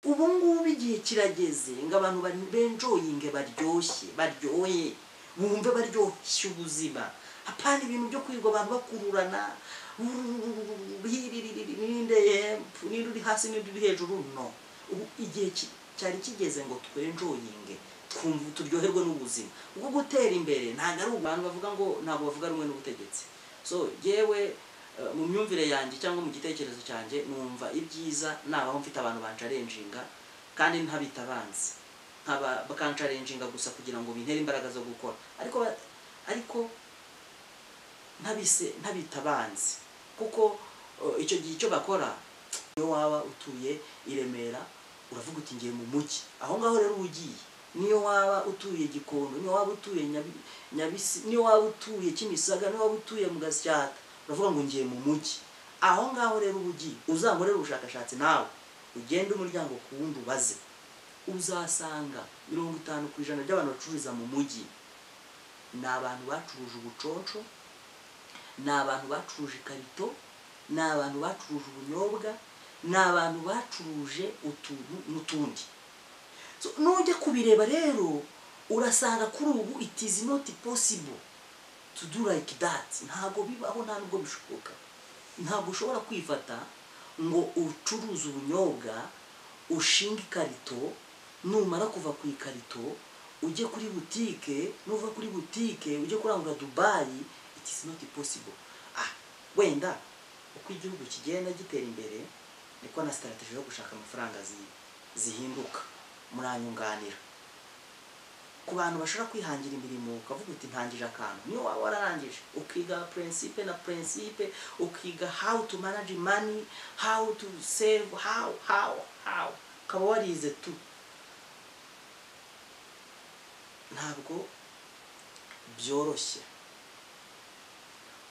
ubu ngubu igihe kirageze ngo abantu benjoyinge baryoshye baryoye bumve baryoshye ubuzima apana ibintu byo kwirirwa abantu bakururana hempu n'indi uri hasi n'indi uri hejuru no ubu igihe cyari kigeze ngo twenjoyinge twumva turyoherwe n'ubuzima ubwo gutera imbere ntabwo ari abantu bavuga ngo ntabwo bavuga rumwe n'ubutegetsi so yewe mu myumvire yanjye cyangwa mu gitekerezo cyanjye numva ibyiza nabaho mfite abantu bancarenjinga kandi ntabita abanzi nkaba bakancarenjinga gusa kugira ngo bintere imbaraga zo gukora ariko ariko ntabise ntabita abanzi kuko icyo gihe icyo bakora iyo waba utuye i Remera uravuga uti ngiye mu mujyi aho ngaho rero ugiye niyo waba utuye gikondo niyo waba utuye nyabisi niyo waba utuye kimisaga niyo waba utuye mu gasyata uravuga ngo ngiye mu mujyi aho ngaho rero ubugi uzamukorere ubushakashatsi nawe ugende umuryango ku wundi ubaze uzasanga mirongo itanu ku ijana by'abantu bacururiza mu mujyi ni abantu bacuruje ubuconco ni abantu bacuruje ikarito ni abantu bacuruje ubunyobwa ni abantu bacuruje utuntu n'utundi nujya kubireba rero urasanga kuri ubu it is not possible to do like that ntabwo bibaho nta nubwo bishoboka ntabwo ushobora kwifata ngo ucuruze ubunyobwa ushinga ikarito numara kuva ku ikarito ujye kuri butike nuva kuri butike ujye kurangura dubayi it is not possible ah wenda uko igihugu kigenda gitera imbere niko na sitarategi yo gushaka amafaranga zihinduka muranyunganira ku bantu bashobora kwihangira imirimo ukavuga uti ntangije akantu niyo waba wararangije ukiga prinsipe na prinsipe ukiga how to manage money how to save how how how ukaba warize tu ntabwo byoroshye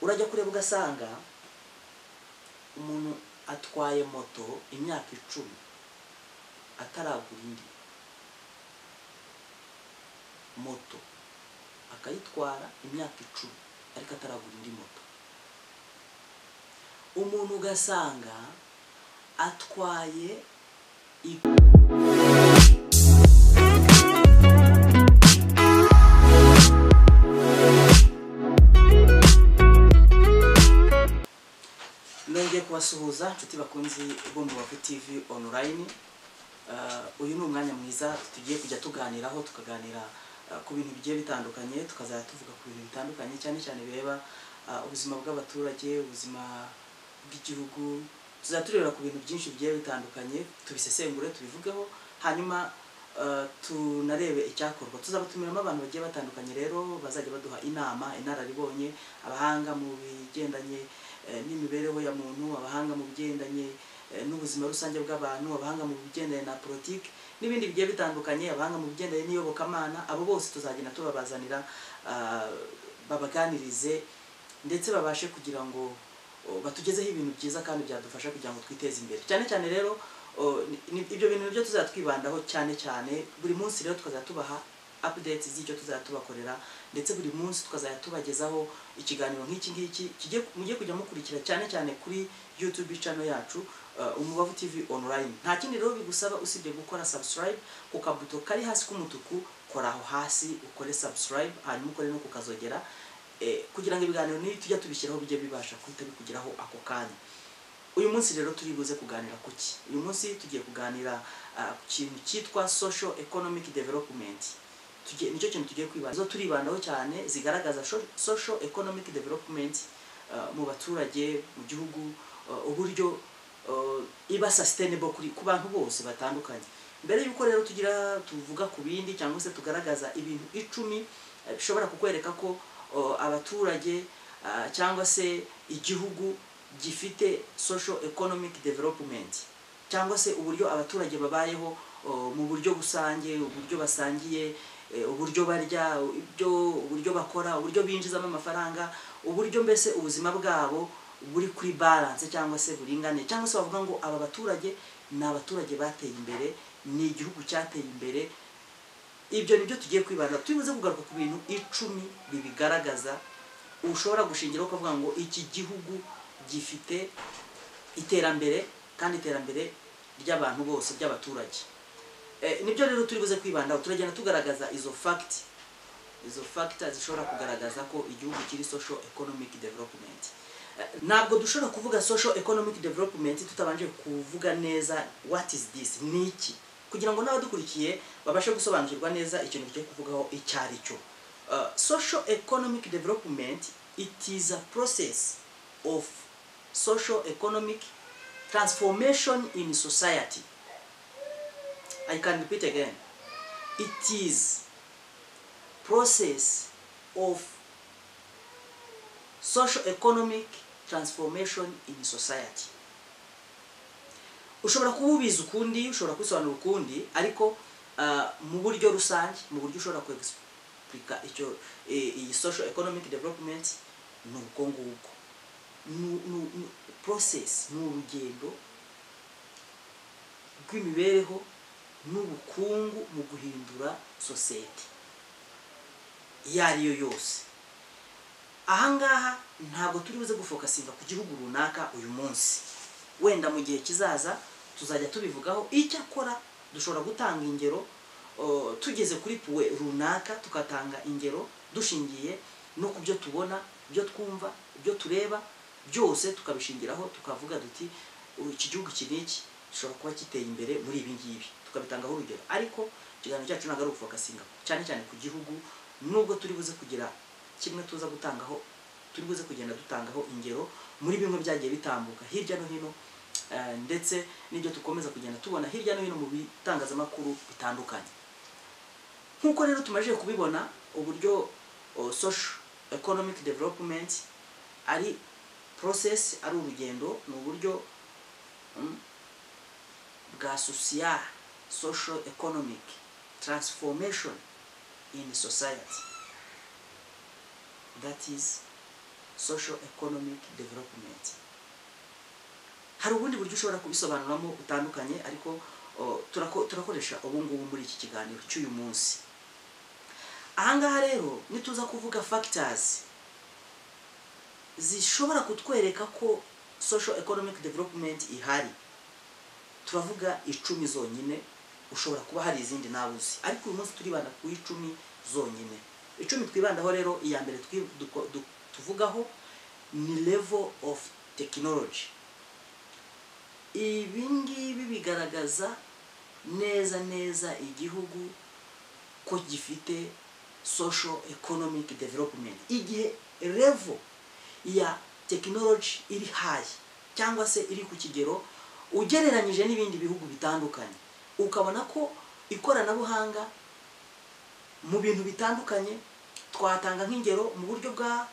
urajya kureba ugasanga umuntu atwaye moto imyaka icumi ataragura indi moto akayitwara imyaka icumi ariko ataragura indi moto umuntu ugasanga atwaye nongeye kubasuhuza inshuti bakunzi bo mu bavu tv online uyu ni umwanya mwiza tugiye kujya tuganiraho tukaganira ku bintu bigiye bitandukanye tukazajya tuvuga ku bintu bitandukanye cyane cyane bireba ubuzima bw'abaturage ubuzima bw'igihugu tuzajya tureba ku bintu byinshi bigiye bitandukanye tubisesengure tubivugeho hanyuma tunarebe icyakorwa tuzaba tumiramo abantu bagiye batandukanye rero bazajya baduha inama inararibonye abahanga mu bigendanye n'imibereho ya muntu abahanga mu bigendanye n'ubuzima rusange bw'abantu abahanga mu bigendanye na politiki n'ibindi bigiye bitandukanye abahanga mu bigendanye n'iyobokamana abo bose tuzagenda tubabazanira babaganirize ndetse babashe kugira ngo batugezeho ibintu byiza kandi byadufasha kugira ngo twiteze imbere cyane cyane rero ibyo bintu nibyo tuzajya twibandaho cyane cyane buri munsi rero tukazajya tubaha updates z'icyo tuzajya tubakorera ndetse buri munsi tukazajya tubagezaho ikiganiro nk'iki ngiki mujye kujya mukurikira cyane cyane kuri youtube channel yacu umubavu tv online nta kindi rero bigusaba usibye gukora subscribe ku kabuto kari hasi k'umutuku kora aho hasi ukore subscribe hanyuma ukore no kukazogera kugira ngo ibiganiro niyo tujya tubishyiraho bijye bibasha guhita bikugeraho ako kanya uyu munsi rero turi buze kuganira ku ki uyu munsi tugiye kuganira ku kintu cyitwa social economic development nicyo kintu tugiye kwibanda izo turibandaho cyane zigaragaza social economic development mu baturage mu gihugu uburyo iba sustainable kuri ku bantu bose batandukanye mbere y'uko rero tugira tuvuga ku bindi cyangwa se tugaragaza ibintu icumi bishobora kukwereka ko abaturage cyangwa se igihugu gifite social economic development cyangwa se uburyo abaturage babayeho mu buryo rusange uburyo basangiye uburyo barya uburyo bakora uburyo binjizamo amafaranga uburyo mbese ubuzima bwabo buri kuri balance cyangwa se buringane cyangwa se bavuga ngo aba baturage ni abaturage bateye imbere ni igihugu cyateye imbere ibyo nibyo tugiye kwibanda tubibuze kugaruka ku bintu icumi bibigaragaza ushobora gushingiraho ukavuga ngo iki gihugu gifite iterambere kandi iterambere ry'abantu bose ry'abaturage Eh, nibyo rero turi buze kwibandaho turagenda tugaragaza izo fagiti izo fagita zishobora kugaragaza ko igihugu kiri social economic development Eh, ntabwo dushobora kuvuga social economic development tutabanje kuvuga neza what is this ni iki kugira ngo n'abadukurikiye babashe gusobanukirwa neza ikintu tugiye kuvugaho icyo ari cyo Eh, social economic development it is a process of social economic transformation in society i can repeat again it is process of social economic transformation in society ushobora kuba ubizi ukundi ushobora kubisobanura ukundi ariko ah, mu buryo rusange mu buryo ushobora kwegisiplika icyo eh, iyi social economic development ni uko ngubwo Ni- ni- ni- process ni urugendo rw'imibereho n'ubukungu mu guhindura sosiyete iyo ari yo yose ahangaha ntabwo turi buze gufokasinga ku gihugu runaka uyu munsi wenda mu gihe kizaza tuzajya tubivugaho icyakora dushobora gutanga ingero o, tugeze kuri puwe runaka tugatanga ingero dushingiye no ku byo tubona ibyo twumva ibyo tureba byose tukabishingiraho tukavuga duti "Ubu iki gihugu iki n'iki gishobora kuba giteye imbere muri ibi ngibi tukabitangaho urugero ariko ikiganiro cyacu ntabwo ari ugufokasinga cyane cyane ku gihugu nubwo turi buze kugira kimwe tuza gutangaho turi buze kugenda dutangaho ingero muri bimwe byagiye bitambuka hirya no hino eh, ndetse n'ibyo dukomeza kugenda tubona hirya no hino mu bitangazamakuru bitandukanye nk'uko rero tumaze kubibona uburyo oh, social economic development ari process ari urugendo ni uburyo mm, bwa social social economic transformation in society that is social economic development hari ubundi buryo ushobora kubisobanuramo butandukanye ariko o, turako- turakoresha ubu ngubu muri iki kiganiro cy'uyu munsi ahangaha rero nituza kuvuga factors zishobora kutwereka ko social economic development ihari turavuga icumi zonyine ushobora kuba hari izindi nawe uzi ariko uyu munsi turibanda ku icumi zonyine icumi twibandaho rero iya mbere twi- duko- du- tuvugaho ni level of technology ibi ngibi bigaragaza neza neza igihugu ko gifite social economic development igihe level ya technology iri high cyangwa se iri ku kigero ugereranyije n'ibindi bihugu bitandukanye ukabona ko ikoranabuhanga mu bintu bitandukanye twatanga nk'ingero mu buryo bwa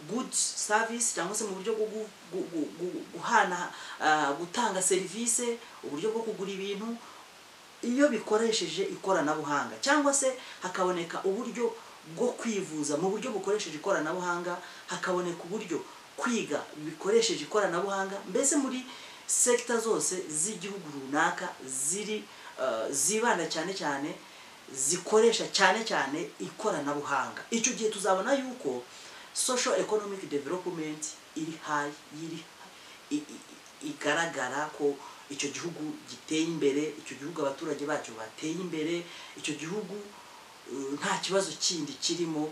goods service cyangwa se mu buryo bwo gu- gu- gu- gu- guhana ah, gutanga serivisi uburyo bwo kugura ibintu iyo bikoresheje ikoranabuhanga cyangwa se hakaboneka uburyo bwo kwivuza mu buryo bukoresheje ikoranabuhanga hakaboneka uburyo kwiga bikoresheje ikoranabuhanga mbese muri sekita zose z'igihugu runaka ziri eh, zibanda cyane cyane zikoresha cyane cyane ikoranabuhanga icyo gihe tuzabona yuko social economic development iri hayi iri i- i- igaragara ko icyo gihugu giteye imbere icyo gihugu abaturage bacyo bateye imbere icyo gihugu eh, nta kibazo kindi kirimo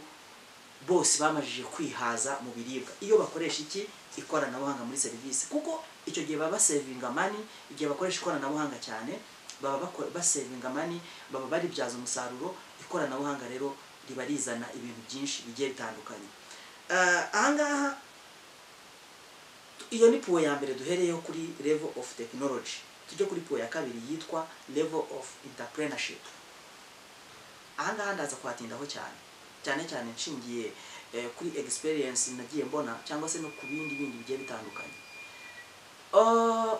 bose bamajije kwihaza mu biribwa iyo bakoresha iki ikoranabuhanga muri serivisi kuko icyo gihe baba basevinga mani igihe bakoresha ikoranabuhanga cyane baba bako- basevinga mani baba baribyaza umusaruro ikoranabuhanga rero riba rizana ibintu byinshi bigiye bitandukanye Eh, ahangaha iyo ni puwe ya mbere duhereyeho kuri level of technology tujye kuri puwe ya kabiri yitwa level of entrepreneurship ahangaha ndaza kuhatindaho cyane cyane cyane nshingiye eh, kuri experience nagiye mbona cyangwa se no ku bindi bindi bigiye bitandukanye Uh,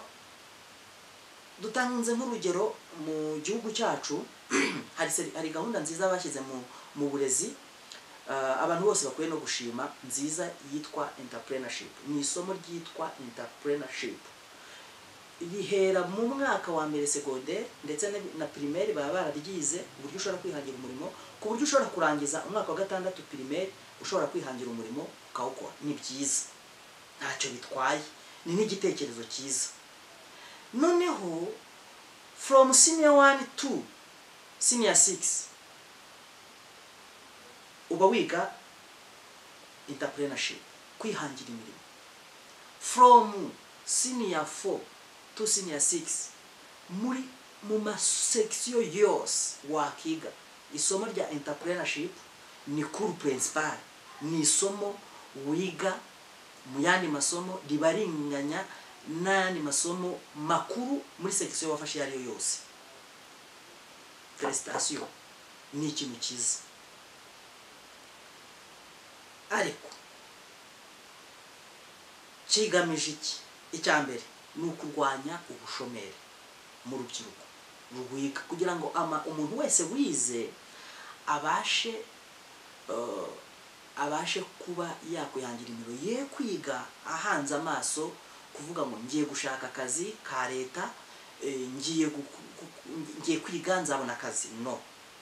dutanze nk'urugero mu gihugu cyacu hari seri- hari gahunda nziza bashyize mu mu burezi Uh, abantu bose bakwiye no gushima nziza yitwa entrepreneurship ni isomo ryitwa entrepreneurship rihera mu mwaka wa mbere segonderi ndetse na- na primaire baba bararyize uburyo ushobora kwihangira umurimo ku buryo ushobora kurangiza umwaka wa gatandatu primaire ushobora kwihangira umurimo ukawukora ni byiza ntacyo bitwaye ni n'igitekerezo cyiza noneho from senior one to senior six uba wiga entrepreneurship kwihangira imirimo from senior four to senior six muri mu masekisiyo yose wakiga isomo rya entrepreneurship ni kuru principal ni isomo wiga mu yandi masomo riba ringanya n'ayandi masomo makuru muri sekisiyo wafashe iyo ari yo yose prestation ni ikintu cyiza ariko kigamije iki icya mbere ni ukurwanya ubushomeri mu rubyiruko rwiga kugira ngo ama umuntu wese wize abashe eh, abashe kuba yakwihangira imirimo ye kwiga ahanze amaso kuvuga ngo ngiye gushaka akazi ka leta eh, ngiye guku- guku- ngiye kwiga nzabona akazi no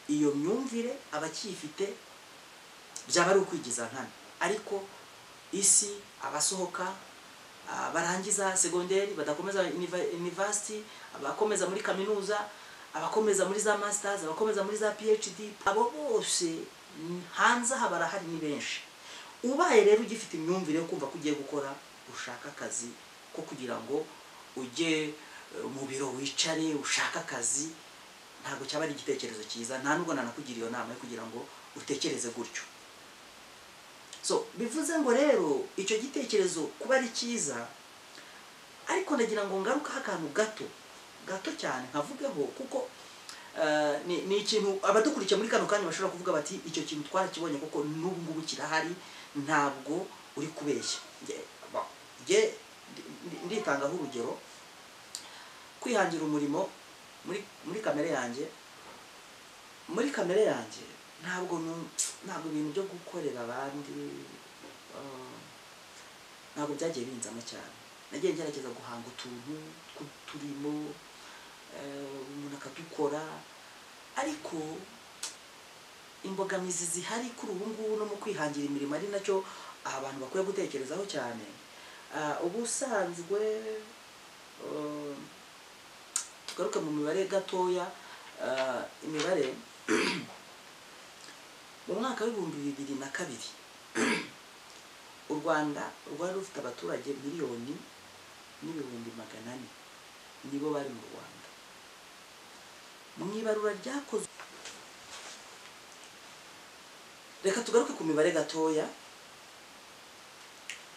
iyo myumvire abacyifite byaba ari ukwigiza nkana ariko isi abasohoka ah, barangiza segonderi badakomeza university abakomeza muri kaminuza abakomeza muri za masters abakomeza muri za phd abo bose n- hanze aha barahari ni benshi ubaye rero ugifite imyumvire yo kumva ko ugiye gukora ushaka akazi ko kugira ngo ujye eh, mu biro wicare ushake akazi ntabwo cyaba ari igitekerezo cyiza nta nubwo nanakugira iyo nama yo kugira ngo utekereze gutyo so bivuze ngo rero icyo gitekerezo kuba ari cyiza ariko ndagira ngo ngarukaho akantu gato gato cyane nkavugeho kuko eh, ni ni ikintu abadukurikiye muri kano kanya bashobora kuvuga bati icyo kintu twarakibonye kuko n'ubu ngubu kirahari ntabwo uri kubeshya Nge- ba- nge ndi- ndi- nditangaho urugero kwihangira umurimo muri muri kamere yanjye muri kamere yanjye ntabwo nu- ntabwo ibintu byo gukorera abandi eh, ntabwo byagiye binzamo cyane nagiye ngerageza guhanga utuntu tw'uturimo eh, umuntu akadukora ariko imbogamizi zihari kuri ubu ngubu no mu kwihangira imirimo ari nacyo abantu bakwiye gutekerezaho cyane Ah, ubusanzwe eh, tugaruke mu mibare gatoya ah, imibare mu mwaka w'ibihumbi bibiri na kabiri u rwanda rwari rufite abaturage miliyoni n'ibihumbi magana ane nibo bari mu rwanda mu ibarura ryakozwe reka tugaruke ku mibare gatoya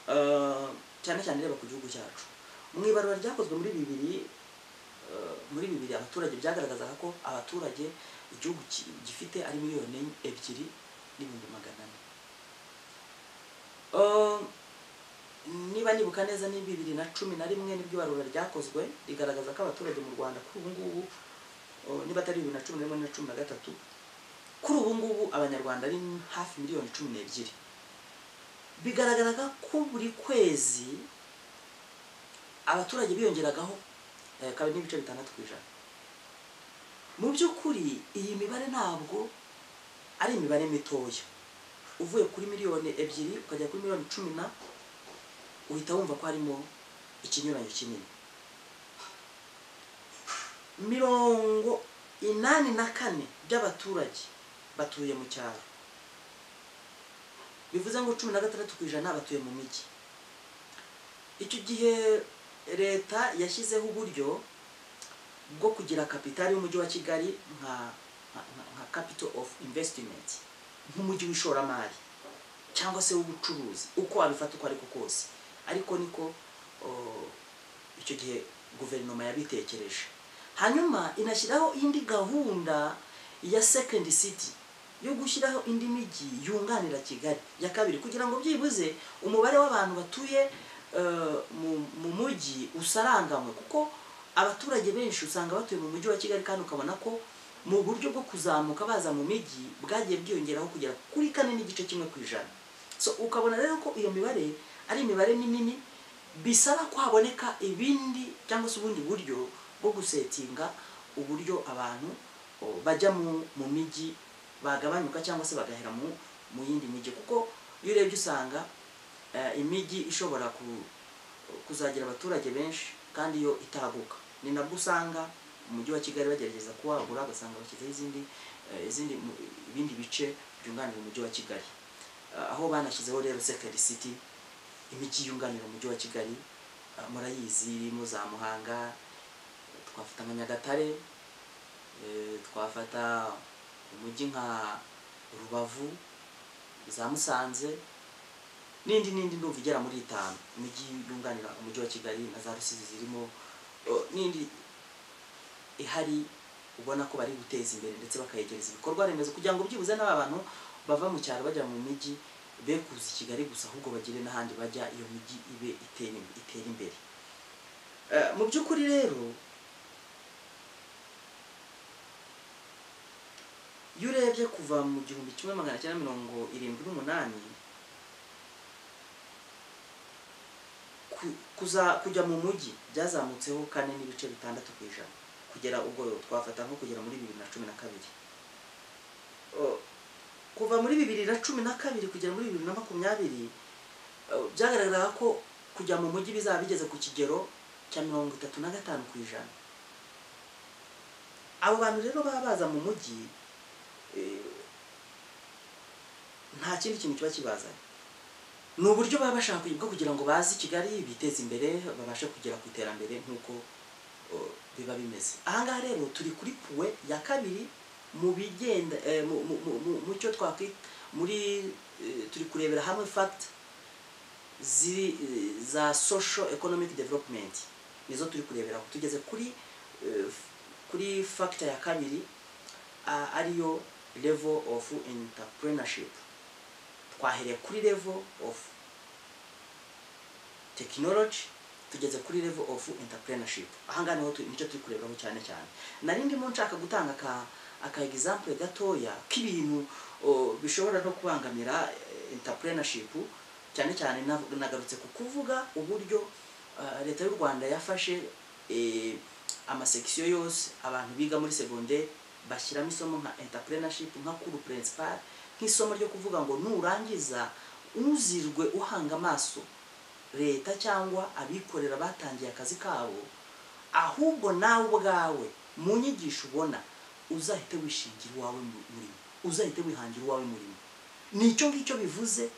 Ah, cyane cyane reba ku gihugu cyacu mu ibarura ryakozwe muri bibiri eh, muri bibiri abaturage byagaragazaga ko abaturage igihugu ki- gifite ari miliyoni ebyiri n'ibihumbi magana ane Eh, niba nibuka neza ni bibiri na cumi na rimwe nibwo ibarura ryakozwe rigaragaza ko abaturage mu rwanda kuri ubu ngubu eh, niba atari bibiri na cumi na rimwe na cumi na gatatu kuri ubu ngubu abanyarwanda ari hafi miliyoni cumi n'ebyiri bigaragaraga ko buri kwezi abaturage biyongeragaho eh, kabiri n'ibice bitandatu ku ijana mu by'ukuri iyi mibare ntabwo ari imibare mitoya uvuye kuri miliyoni ebyiri ukajya kuri miliyoni cumi na uhita wumva ko harimo ikinyuranyo kinini mirongo inani na kane by'abaturage batuye mu cyaro bivuze ngo cumi na gatandatu ku ijana batuye mu mijyi icyo gihe leta yashyizeho uburyo bwo kugira kapitali y'umujyi wa kigali nka nka- nka- nka capital of investment nk'umujyi w'ishoramari cyangwa se w'ubucuruzi uko wabifata uko ariko kose ariko niko o, icyo gihe guverinoma yabitekereje hanyuma inashyiraho indi gahunda ya second city yo gushyiraho indi mijyi yunganira kigali ya kabiri kugira ngo byibuze umubare w'abantu batuye eh, mu- mu mujyi usaranganywe kuko abaturage benshi usanga batuye mu mujyi wa kigali kandi ukabona ko mu buryo bwo kuzamuka baza mu mijyi bwagiye bwiyongeraho kugera kuri kane n'igice kimwe ku ijana so ukabona rero ko iyo mibare ari imibare minini bisaba ko haboneka ibindi cyangwa se ubundi buryo bwo gusetinga uburyo abantu o, bajya mu mu mijyi bagabanyuka cyangwa se bagahera mu mu yindi mijyi kuko iyo urebye usanga eh, imijyi ishobora ku kuzagira abaturage benshi kandi yo itaguka ni nabwo usanga mujyi wa kigali bagerageza kuwagura ugasanga bashyizeho izindi eh, izindi mu- ibindi bice byunganira umujyi wa kigali Ah, aho banashyizeho rero second city imijyi yunganira umujyi wa kigali ah, murayizi irimo za muhanga twafata nka nyagatare eh, twafata umujyi nka rubavu za musanze n'indi n'indi ndumva igera muri itanu imijyi yunganira umujyi wa kigali na za rusizi zirimo eh, n'indi ihari ubona ko bari guteza imbere ndetse bakayegereza ibikorwa remezo kugira ngo byibuze n'aba bantu bava mu cyaro bajya mu mijyi be kuza i kigali gusa ahubwo bagire n'ahandi bajya iyo mijyi ibe itera itera imbere Eh, mu by'ukuri rero iyo urebye kuva mu gihumbi kimwe magana cyenda mirongo irindwi n'umunani ku- kuza kujya mu mujyi byazamutseho kane n'ibice bitandatu ku ijana kugera ubwo twafata nko kugera muri bibiri na cumi na kabiri O, kuva muri bibiri na cumi na kabiri kugera muri bibiri na makumyabiri eh, byagaragaraga ko kujya mu mujyi bizaba bigeze ku kigero cya mirongo itatu na gatanu ku ijana abo bantu rero baba baza mu mujyi eh, nta kindi kintu kiba kibazanye ni uburyo baba bashaka bwo kugira ngo baze i kigali biteze imbere babashe kugera ku iterambere nk'uko o, biba bimeze ahangaha rero turi kuri puwe ya kabiri mu bigenda eh, mu- mu- mu- mu- mu cyo twakwita muri eh, turi kurebera hamwe fact ziri eh, za social economic development nizo turi kurebera aho. tugeze kuri eh, f- kuri factor ya kabiri a- ariyo level of entrepreneurship twahereye kuri level of technology tugeze kuri level of entrepreneurship ahangaha niho tu- nicyo turi kureberaho cyane cyane nari ndimo nshaka gutanga aka aka example gatoya k'ibintu o, bishobora no kubangamira eh, entrepreneurship cyane cyane nav- nagarutse ku kuvuga uburyo ah, leta y'u rwanda yafashe eh, amasekisiyo yose abantu biga muri segonderi bashyiramo isomo nka entrepreneurship nka kuru principal nk'isomo ryo kuvuga ngo nurangiza ntuzirwe uhanga amaso leta cyangwa abikorera batangiye akazi kabo ahubwo nawe ubwawe mu nyigisho ubona uzahite wishingira uwawe mu- murimo uzahite wihangira uwawe murimo ni icyo ngicyo bivuze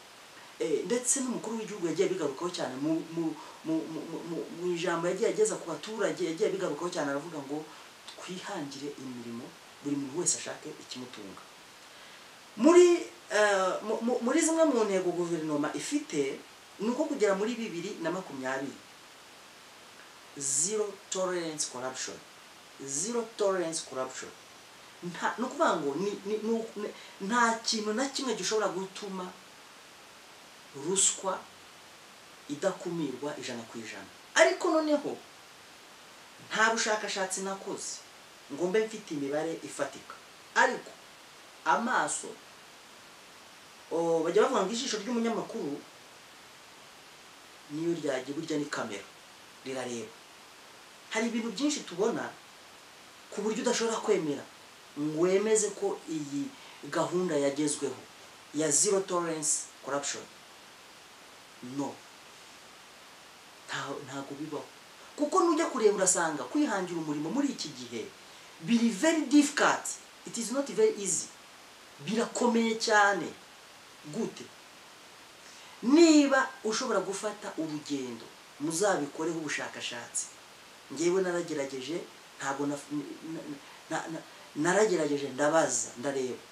eh, ndetse n'umukuru w'igihugu yagiye bigarukaho cyane mu mu mu mu- mu- mu- mu ijambo yagiye ageza ku baturage yagiye bigarukaho cyane aravuga ngo twihangire imirimo buri muntu wese ashake ikimutunga muri eh, mu- mu- muri zimwe mu ntego guverinoma ifite ni uko kugera muri bibiri na makumyabiri zero tolerance corruption zero tolerance corruption nta ni ukuvuga ngo ni- ni- ni uku- ni- nta kintu na kimwe gishobora gutuma ruswa idakumirwa ijana ku ijana ariko noneho nta bushakashatsi nakoze ngo mbe mfite imibare ifatika ariko amaso o, bajya bavuga ngo ijisho ry'umunyamakuru niyo ryajya burya ni kamera rirareba hari ibintu byinshi tubona ku buryo udashobora kwemera ngo wemeze ko iyi gahunda yagezweho ya zero tolerance corruption no nta- ntabwo bibaho kuko nujya kureba urasanga kwihangira umurimo muri iki gihe biri very difficult it is not very easy birakomeye cyane gute niba ushobora gufata urugendo muzabikoreho ubushakashatsi ngewe naragerageje ntabwo naf- na- na- na- naragerageje ndabaza ndareba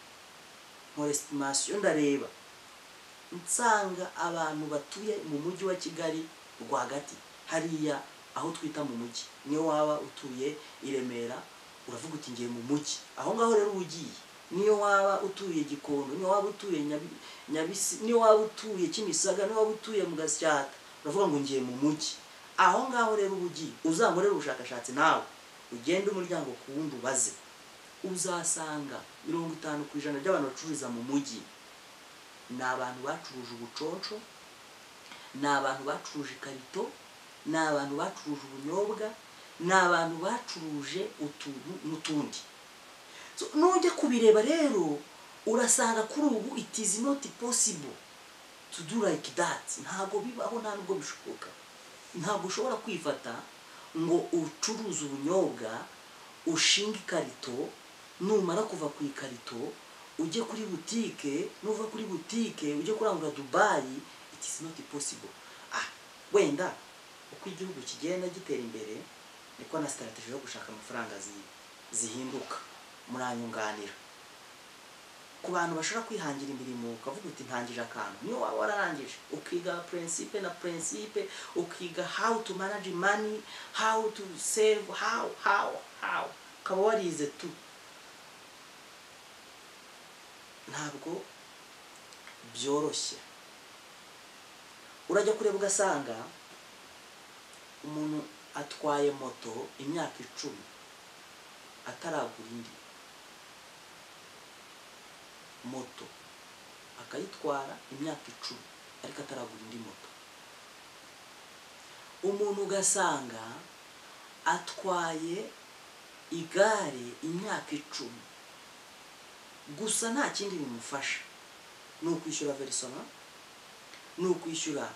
nkora esitimasiyo ndareba nsanga abantu batuye mu mujyi wa kigali rwagati hariya aho twita mu mujyi niyo waba utuye i remera uravuga uti ngiye mu mujyi aho ngaho rero uba ugiye niyo waba utuye gikondo niyo waba utuye Nyabi- nyabisi niyo waba utuye kimisaga niyo waba utuye mu gasyata uravuga ngo ngiye mu mujyi aho ngaho rero uba ugiye uzamukorere ubushakashatsi nawe ugende umuryango ku wundi ubaze uzasanga mirongo itanu ku ijana by'abantu bacururiza mu mujyi ni abantu bacuruje ubuconco ni abantu bacuruje ikarito ni abantu bacuruje ubunyobwa ni abantu bacuruje utuntu n'utundi So, nujya kubireba rero urasanga kuri ubu it is not possible to do like that ntabwo bibaho nta nubwo bishoboka ntabwo ushobora kwifata ngo ucuruze ubunyobwa ushinga ikarito numara kuva ku ikarito ujye kuri butike nuva kuri butike ujye kurangura dubayi it is not possible ah wenda uko igihugu kigenda gitera imbere niko na sitarategi yo gushaka amafaranga zi- zihinduka muranyunganira ku bantu bashobora kwihangira imirimo ukavuga uti ntangije akantu niyo waba wararangije ukiga prinsipe na prinsipe ukiga how to manage money how to save how how how ukaba warize tu ntabwo byoroshye urajya kureba ugasanga umuntu atwaye moto imyaka icumi ataragura indi moto akayitwara imyaka icumi ariko ataragura indi moto umuntu ugasanga atwaye igare imyaka icumi gusa nta kindi bimufasha ni ukwishyura verisoma ni ukwishyura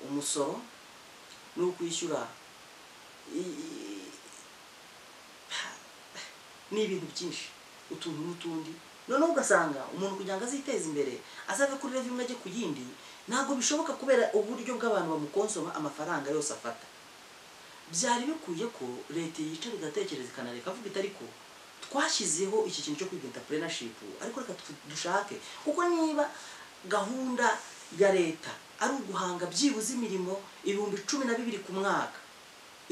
umusoro ni ukwishyura i- i- ni ibintu byinshi utuntu n'utundi noneho ugasanga umuntu kugira ngo aziteze imbere azave kuri revi imwe ajye ku yindi ntabwo bishoboka kubera uburyo bw'abantu bamukonsoma amafaranga yose afata byari bikwiye ko leta yicara igatekereza ikanareka avuga iti ariko twashyizeho iki kintu cyo kwiga entrepreneurship ariko reka tu- dushake kuko niba gahunda ya leta ari uguhanga byibuze imirimo ibihumbi cumi na bibiri ku mwaka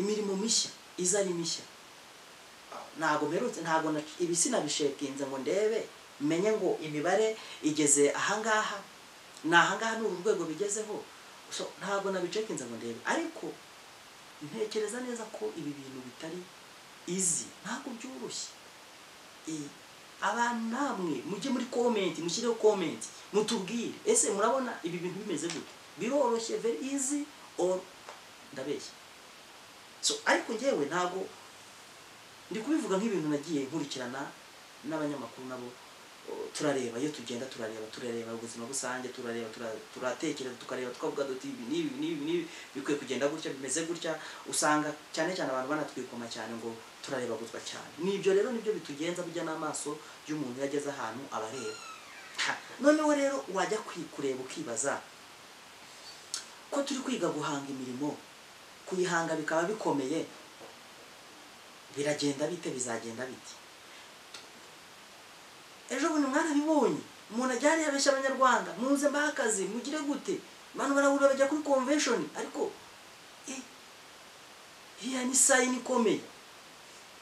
imirimo mishya iza ari mishya ntabwo mperutse ntabwo na- ibi sinabishekinze ngo ndebe menye ngo imibare igeze ahangaha ni ahangaha ni uru rwego bigezeho So, ntabwo nabicekinze ngo ndebe ariko ntekereza neza ko ibi bintu bitari izi ntabwo byoroshye Eh, abantu namwe mujye muri komenti mushyireho komenti mutubwire ese murabona ibi bintu bimeze gute biroroshye very easy or ndabeshya so ariko ngewe ntabwo ndi kubivuga nk'ibintu nagiye nkurikirana n'abanyamakuru nabo o, turareba iyo tugenda turareba turareba ubuzima rusange turareba tura- turatekereza tukareba tukavuga duti ibi n'ibi n'ibi n'ibi bikwiye kugenda gutya bimeze gutya usanga cyane cyane abantu banatwikoma cyane ngo turareba gutwa cyane nibyo rero nibyo bitugenza bijya n'amaso y'umuntu iyo ageze ahantu abareba Ha, noneho rero wajya kwi- kureba ukibaza ko turi kwiga guhanga imirimo kuyihanga bikaba bikomeye biragenda bite bizagenda bite ejo bundi mwarabibonye umuntu ajyana yabeshya abanyarwanda muze mbahe akazi mugire gute abantu barabura bajya kuri convention ariko eh, iriya ni sayini ikomeye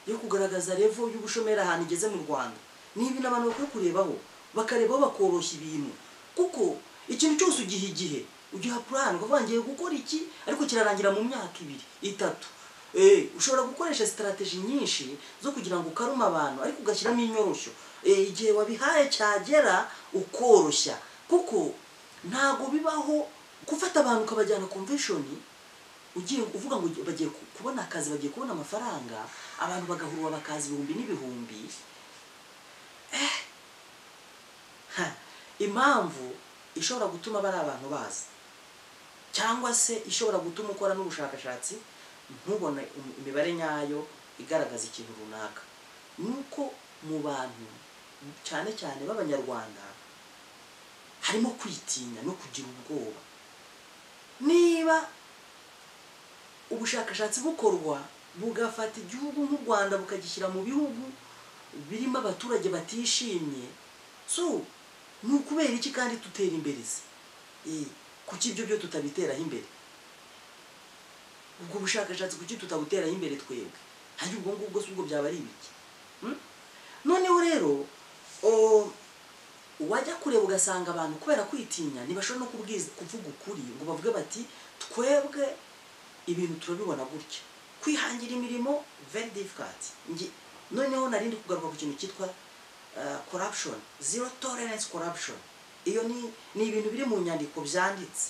yo kugaragaza revo y'ubushomeri ahantu igeze mu rwanda ni ibintu abantu bakwiye kurebaho bakarebaho bakoroshya ibintu kuko ikintu cyose ugiha igihe ugiha purani ukavuga ngiye gukora iki ariko kirarangira mu myaka ibiri itatu Eh, ushobora gukoresha sitarategi nyinshi zo kugira ngo ukarume abantu ariko ugashyiramo inyoroshyo Eh, igihe wabihaye cyagera ukoroshya kuko ntabwo bibaho gufata abantu ukabajyana konveshoni ugiye uvuga ngo bagiye ku- kubona akazi bagiye kubona amafaranga abantu bagahurwa bakaza ibihumbi n'ibihumbi Eh, ha, impamvu ishobora gutuma bari abantu bazi cyangwa se ishobora gutuma ukora n'ubushakashatsi ntubone im- imibare nyayo igaragaza ikintu runaka ni uko mu bantu cyane cyane b'abanyarwanda harimo kwitinya no kugira ubwoba niba ubushakashatsi bukorwa bugafata igihugu nk'u rwanda bukagishyira mu bihugu birimo abaturage batishimye so ni ukubera iki kandi tutera imbere se Eh, kuki ibyo byo tutabiteraho imbere ubwo bushakashatsi kuki tutabuteraho imbere twebwe hanyuma ubwo ngubwo si ubwo byaba ari ibiki Hmm? noneho rero o- wajya kureba ugasanga abantu kubera kwitinya ntibashobora no kubwiza kuvuga ukuri ngo bavuge bati twebwe ibintu turabibona gutya kwihangira imirimo very difficult Nge- noneho nari ndi kugaruka ku kintu cyitwa uh, corruption zero tolerance corruption iyo ni ni ibintu biri mu nyandiko byanditse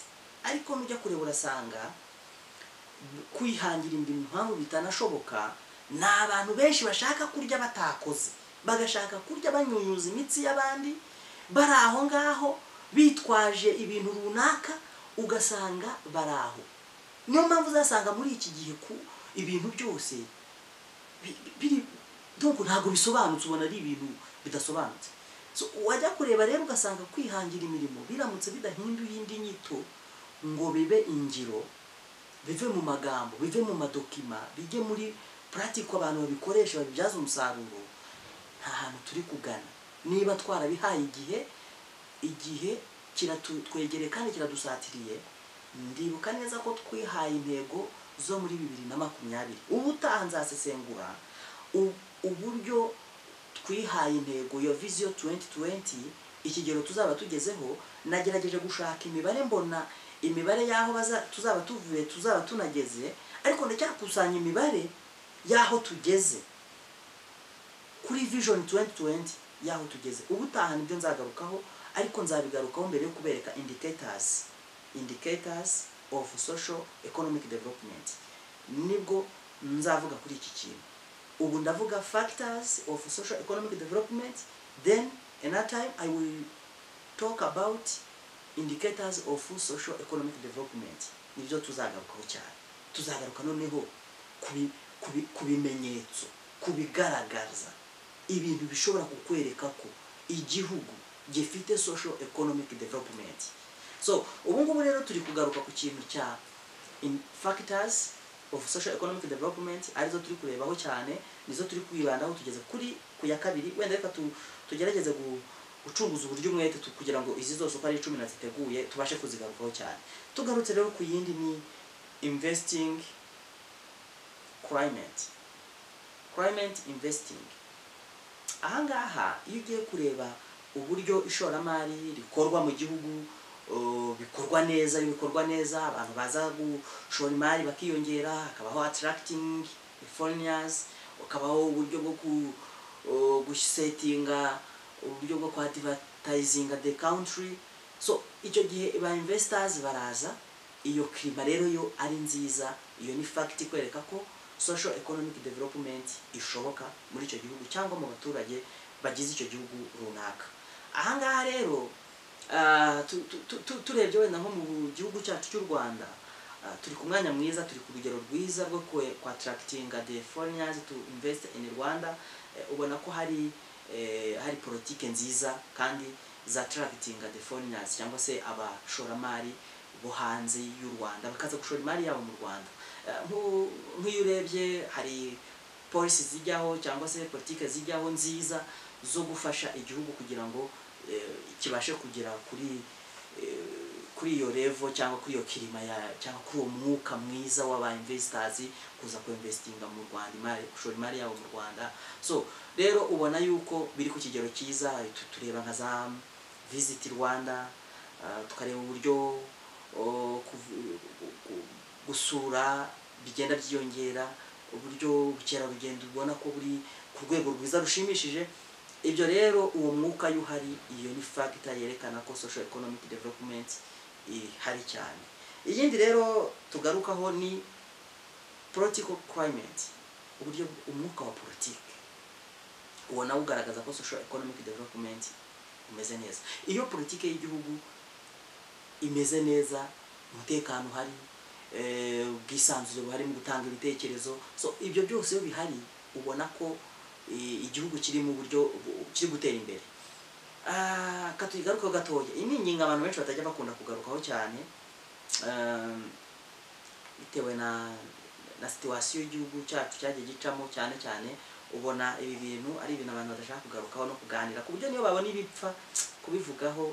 ariko nujya kureba urasanga kwihangira imirimo impamvu bitanashoboka ni abantu benshi bashaka kurya batakoze bagashaka kurya banyunyuza imitsi y'abandi bari aho ngaho bitwaje ibintu runaka ugasanga bari aho niyo mpamvu uzasanga muri iki gihe ku ibintu byose bi- bi- biri nkuko ntabwo bisobanutse ubona ari ibintu bidasobanutse So, wajya kureba rero ugasanga kwihangira imirimo biramutse bidahinduye indi nyito ngo bibe ingiro bive mu magambo bive mu madokima bijye muri puratiko abantu babikoresha babibyaza umusaruro nta hantu turi kugana niba twarabihaye igihe igihe kiratwegereye kandi kiradusatiriye ndibuka neza ko twihaye intego zo muri bibiri na makumyabiri ubutaha nzasesengura u- uburyo twihaye intego ya viziyo 2020 ikigero tuzaba tugezeho nagerageje gushaka imibare mbona imibare y'aho baza- tuzaba tuvuye tuzaba tunageze ariko ndacyakusanya imibare y'aho tugeze kuri vision 2020 y'aho tugeze ubutaha nibyo nzagarukaho ariko nzabigarukaho mbere yo kubereka indicators indicators of social economic development nibwo nzavuga kuri iki kintu ubu ndavuga factors of social economic development then another time i will talk about indicators of social economic development nibyo tuzagarukaho cyane tuzagaruka noneho ku bi- ku bi- ku bimenyetso ku bigaragaza ibintu bishobora kukwereka ko igihugu gifite social economic development so ubu ngubu rero turi kugaruka ku kintu cya in factors of social economic development arizo turi kurebaho cyane nizo turi kwibandaho tugeze kuri ku ya kabiri wenda reka tu, tugerageze gu, gucunguza uburyo umwete tu- kugira ngo izi zose uko ari icumi na ziteguye tubashe kuzigarukaho cyane tugarutse rero ku yindi ni investing climate climate investing ahangaha iyo ugiye kureba uburyo ishoramari rikorwa mu gihugu uh, bikorwa neza iyo bikorwa neza abantu baza gushora imari bakiyongera hakabaho attracting foreigners hakabaho uburyo bwo ku uh, gusetinga uburyo bwo kuadvertisinga the country so icyo gihe ba investors baraza iyo kirima rero yo ari nziza iyo ni fact ikwereka ko social economic development ishoboka muri icyo gihugu cyangwa mu baturage bagize icyo gihugu runaka ahangaha rero ah, tu- tu- tu- tu- turebye wenda nko mu gihugu cyacu cy'u rwanda ah, turi ku mwanya mwiza turi ku rugero rwiza rwo kwe- ku attractinga the foreigners to invest in rwanda Eh, ubona ko hari eh, hari politike nziza kandi za attractinga the foreigners cyangwa se abashoramari bo hanze y'u rwanda bakaza gushora imari yabo mu rwanda Eh, nku- nk'iyo urebye hari polisi zijyaho cyangwa se politike zijyaho nziza zo gufasha igihugu kugira ngo eh, kibashe kugera kuri eh, kuri iyo revo cyangwa kuri iyo kirima ya cyangwa kuri uwo mwuka mwiza w'aba investors kuza kuinvestinga mu Rwanda imari gushora imari yabo mu Rwanda so rero ubona yuko biri ku kigero cyiza tu- tureba nka za visit Rwanda ah, tukareba uburyo oh, kuv- gu- gu- gusura bigenda byiyongera uburyo ubukerarugendo ubona ko buri ku rwego rwiza rushimishije ibyo rero uwo mwuka iyo uhari iyo ni fagita yerekana ko social economic development ihari cyane iyindi rero tugarukaho ni political climate uburyo umwuka wa politiki uwo nawo ugaragaza ko social economic development umeze neza iyo politiki y'igihugu imeze neza umutekano uhari eh, ubwisanzure buhari mu gutanga ibitekerezo so ibyo byose iyo bihari ubona ko eh, igihugu kiri mu buryo bu- kiri gutera imbere Ah, ka tuyigarukeho gatoya iyi ni ingingo abantu benshi batajya bakunda kugarukaho cyane Um, bitewe na na situwasiyo y'igihugu cyacu cyagiye gicamo cyane cyane ubona ibi bintu ari ibintu abantu badashaka kugarukaho no kuganira ku buryo niyo babona ibipfa kubivugaho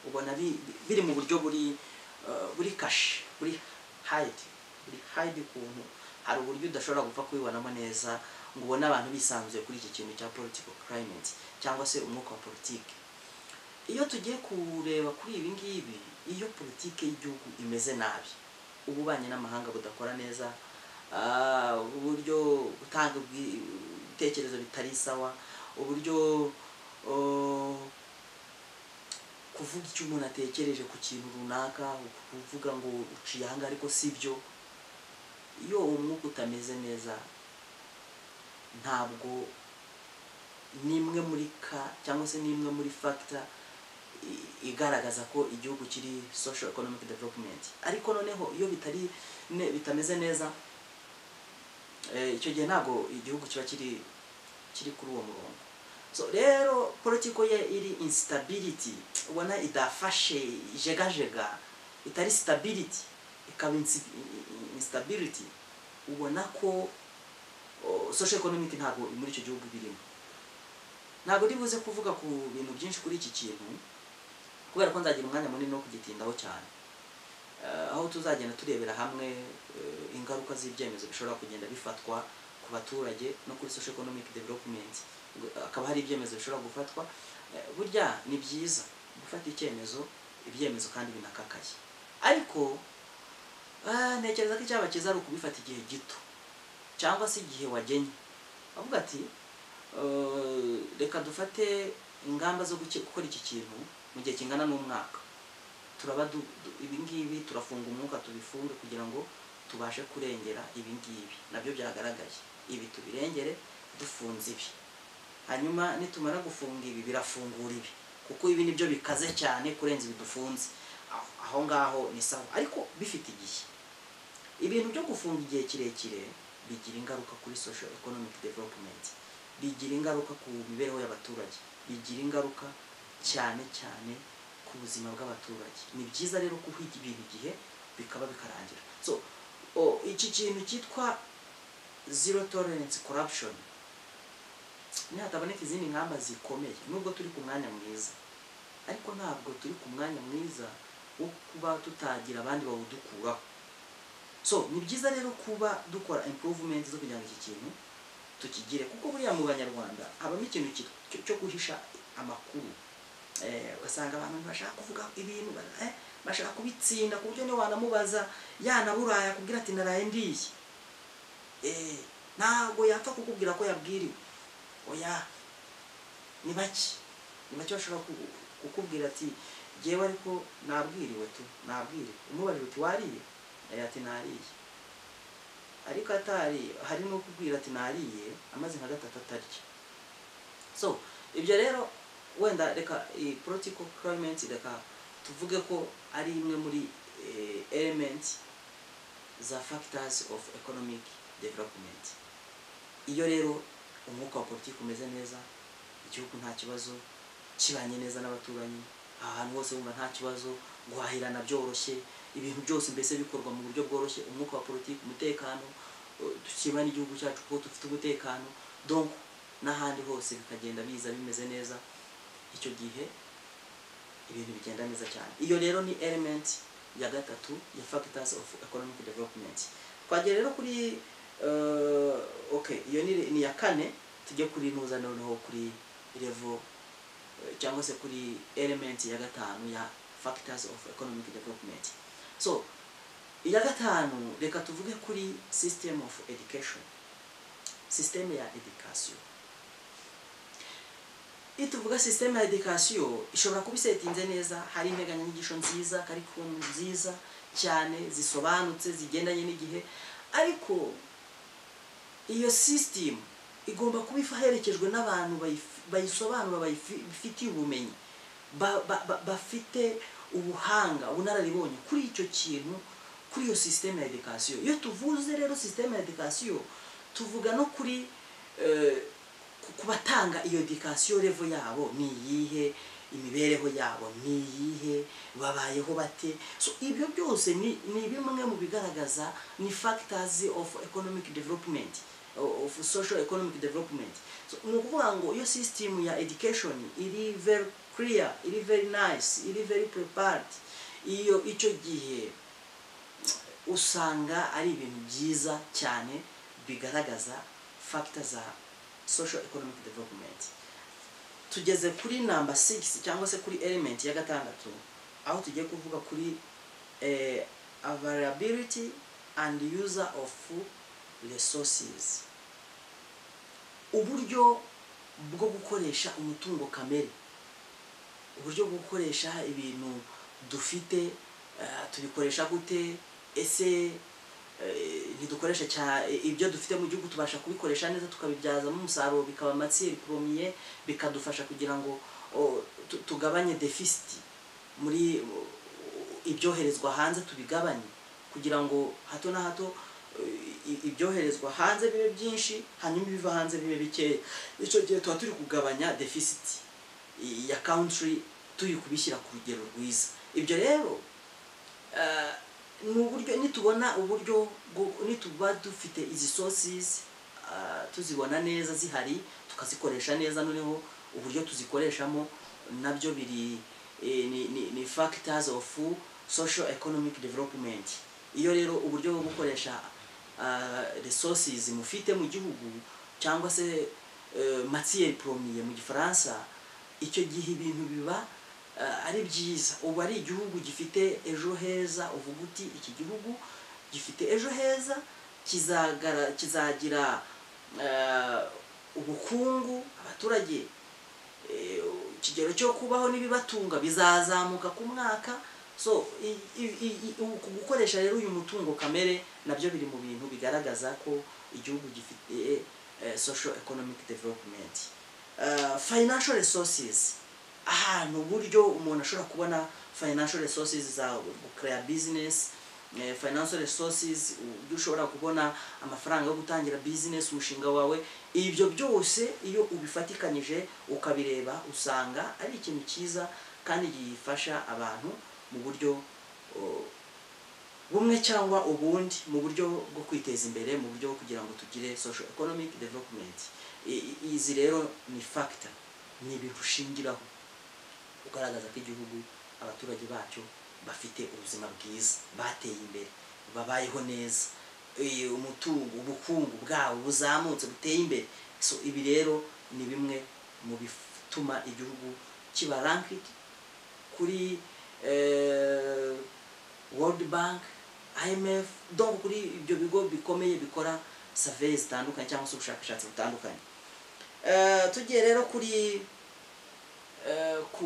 ubona bi- bi- biri mu buryo buri uh, buri kashi buri hayidi buri hayidi ukuntu hari uburyo udashobora gupfa kubibonamo neza ngo ubone abantu bisanzuye kuri iki kintu cya political climate cyangwa se umwuka wa politiki iyo tugiye kureba kuri ibi ngibi iyo politiki y'igihugu imeze nabi ububanyi n'amahanga budakora neza ah, uburyo gutanga ubwi- ibitekerezo bitari sawa uburyo oh, kuvuga icyo umuntu atekereje ku kintu runaka kuvuga ngo uciye aha ngaha ariko si byo iyo umwuka utameze neza ntabwo ni imwe muri ka cyangwa se ni imwe muri factor i- igaragaza ko igihugu kiri social economic development ariko noneho iyo bitari ne, bitameze neza eh, icyo gihe ntabwo igihugu kiba kiri kiri kuri uwo murongo so rero politiko ye iri instability ubona idafashe jegajega itari stability ikaba insi- instability ubona ko o, social economic ntabwo muri icyo gihugu birimo ntabwo ndi buze kuvuga ku bintu byinshi kuri iki kintu kubera ko nzagira umwanya munini wo kugitindaho cyane Eh, aho tuzagenda turebera hamwe eh, ingaruka z'ibyemezo bishobora kugenda bifatwa ku baturage no kuri social economic development Ubwo, eh, hakaba hari ibyemezo bishobora gufatwa Eh, burya ni byiza gufata icyemezo ibyemezo kandi binakakaye ariko ah, ntekereza ko icyaba cyiza ari ukubifata igihe gito cyangwa se igihe wagenye avuga ati "Eh, reka dufate ingamba zo guki- gukora iki kintu mu gihe kingana n'umwaka turaba du- du- ibi ngibi turafunga umwuka tubifunge kugira ngo tubashe kurengera ibi ngibi nabyo byagaragaye ibi tubirengere dufunze ibi hanyuma nitumara gufunga ibi birafungura ibi kuko ibi nibyo bikaze cyane kurenza ibi dufunze Aho- aho ngaho ni sawa ariko bifite igihe ibintu byo gufunga igihe kirekire bigira ingaruka kuri social economic development bigira ingaruka ku mibereho y'abaturage bigira ingaruka cyane cyane ku buzima bw'abaturage ni byiza rero kuhiga ibintu igihe bikaba bikarangira so o, iki kintu cyitwa zero tolerance corruption nihataboneka izindi ngamba zikomeye nubwo turi ku mwanya mwiza ariko ntabwo turi ku mwanya mwiza wo kuba tutagira abandi bawudukuraho so ni byiza rero kuba dukora improvement zo kugira ngo iki kintu tukigire kuko buriya mu banyarwanda habamo ikintu ki- cyo- cyo guhisha amakuru Eh, ugasanga abantu ntibashaka kuvuga ibintu ba- eh, bashaka kubitsinda ku buryo niyo wanamubaza yanaburaya kubwira ati naraye ndiye Eh, ntabwo yapfa kukubwira ko yabwiriwe oya ni bake ni bake bashobora ku- kukubwira ati jyewe ariko nabwiriwe tu nabwiriwe umubajije uti wariye yari ati nariye ariko atari hari no kubwira ati nariye amaze nka gatatu atarya so ibyo rero wenda reka iyi political climate reka tuvuge ko ari imwe muri eh, element za factors of economic development iyo rero umwuka wa politiki umeze neza igihugu nta kibazo kibanye neza n'abaturanyi ahantu hose wumva nta kibazo guhahirana byoroshye ibintu byose mbese bikorwa mu buryo bworoshye umwuka wa politiki umutekano eh, dushima n'igihugu cyacu kuko dufite umutekano donc n'ahandi hose bikagenda biza bimeze neza icyo gihe ibintu bigenda neza cyane iyo rero ni element ya gatatu ya factors of economic development twagera rero kuri eh, okay iyo ni, ni ya kane tujye kuri nuza noneho kuri level eh, cyangwa se kuri element ya gatanu ya factors of economic development so iya gatanu reka tuvuge kuri system of education system ya education iyo tuvuga system ya education ishobora kuba isetinze neza hari integanyanyigisho nziza karikiramu nziza cyane zisobanutse zigendanye n'igihe ariko iyo system igomba kuba iherekejwe n'abantu bayifi- bayisobanura bayifi- bafitiye ubumenyi ba- ba- ba- bafite ubuhanga ubunararibonye kuri icyo kintu kuri iyo system ya education iyo tuvuze rero system ya education tuvuga no kuri eh, ku- ku batanga iyo education level yabo ni iyihe imibereho yabo ni iyihe babayeho bate so ibyo byose ni, ni bimwe mu bigaragaza ni factors of economic development of social economic development so, ni ukuvuga ngo iyo system ya education iri very clear iri very nice iri very prepared iyo icyo gihe usanga ari ibintu byiza cyane bigaragaza factor za social economic development tugeze kuri namba 6 cyangwa se kuri element ya gatandatu aho tugiye kuvuga kuri eh, availability and user of resources uburyo bwo gukoresha umutungo kamere uburyo bwo gukoresha ibintu dufite eh, tubikoresha gute ese eh, ntidukoresha cya- ibyo dufite mu gihugu tubasha kubikoresha neza tukabibyazamo umusaruro bikaba amatsiri promiye bikadufasha kugira ngo o, tu- tugabanye defisiti muri o, ibyoherezwa hanze tubigabanye kugira ngo hato na hato eh, i- ibyoherezwa hanze bibe byinshi hanyuma ibiva hanze bibe bikeya icyo gihe tuba turi kugabanya defisiti ya country turi kubishyira ku rugero rwiza ibyo rero eh, ni uburyo nitubona uburyo bwo- nituba dufite izi sources eh, tuzibona neza zihari tukazikoresha neza noneho uburyo tuzikoresha,mo nabyo biri eh, ni, ni, ni factors of social economic development iyo rero uburyo bwo gukoresha uh, resources mufite mu gihugu cyangwa se uh, matiere premiere mu gifaransa icyo gihe ibintu biba ah, ari byiza ubu ari igihugu gifite ejo heza uvuga uti iki gihugu gifite ejo heza kizagara kizagira ah, ubukungu abaturage eh, ikigero cyo kubaho n'ibibatunga bizazamuka ku mwaka so i- i- i- i- uku gukoresha rero uyu mutungo kamere nabyo biri mu bintu bigaragaza ko igihugu gifite eh, social economic development Eh, financial resources ahantu uburyo umuntu ashobora kubona financial resources za gukora business eh, financial resources uburyo ushobora kubona amafaranga yo gutangira business umushinga wawe ibyo byose iyo ubifatikanyije ukabireba usanga ari ikintu cyiza kandi gifasha abantu mu buryo oh, bumwe cyangwa ubundi mu buryo bwo kwiteza imbere mu buryo bwo kugira ngo tugire social economic development I- i- izi rero ni factor ni ibintu ushingiraho ugaragaza ko igihugu abaturage bacyo bafite ubuzima bwiza bateye imbere babayeho neza eh, umutungo ubukungu bwabo buzamutse buteye imbere so ibi rero ni bimwe mu bituma igihugu kiba ranked kuri eh, World Bank IMF donc kuri ibyo bigo bikomeye bikora survey zitandukanye cyangwa se ubushakashatsi butandukanye Eh, tugiye rero kuri eh, ku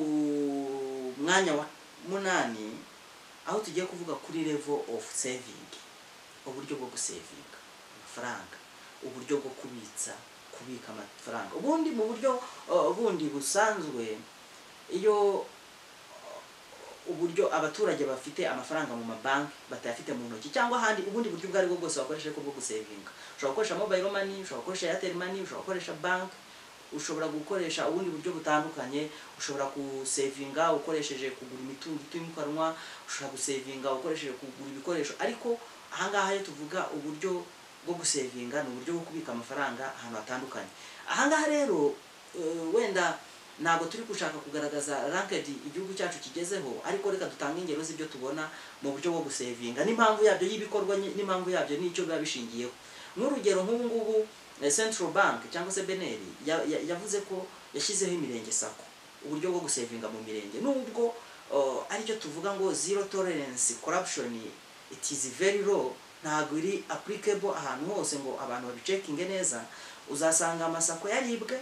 mwanya wa munani aho tugiye kuvuga kuri level of saving uburyo bwo gusevinga amafaranga uburyo bwo kubitsa kubika amafaranga ubundi mu buryo eh, bundi busanzwe iyo eh, uburyo abaturage bafite amafaranga mu mabanki batayafite mu ntoki cyangwa ahandi ubundi buryo ubwo aribwo bwose wakoresha ariko bwo gusevinga ushobora gukoresha mobile money ushobora gukoresha airtel money ushobora gukoresha banki ushobora gukoresha ubundi buryo butandukanye ushobora gusevinga ukoresheje kugura imitungo itimukanwa ushobora gusevinga ukoresheje kugura ibikoresho ariko ahangaha iyo tuvuga uburyo bwo gusevinga ni uburyo bwo kubika amafaranga ahantu hatandukanye ahangaha rero eh, wenda ntabwo turi gushaka kugaragaza ranked igihugu cyacu kigezeho ariko reka dutange ingero z'ibyo tubona mu buryo bwo gusevinga n'impamvu yabyo y'ibikorwa ny- n'impamvu yabyo n'icyo biba bishingiyeho nk'urugero nk'ubu ngubu eh, central bank cyangwa se beneri yavuze ko yashyizeho imirenge sako uburyo bwo gusevinga mu mirenge nubwo uh, aricyo tuvuga ngo zero tolerance corruption it is very low ntabwo iri applicable ahantu hose ngo abantu babicekinge neza uzasanga amasako yaribwe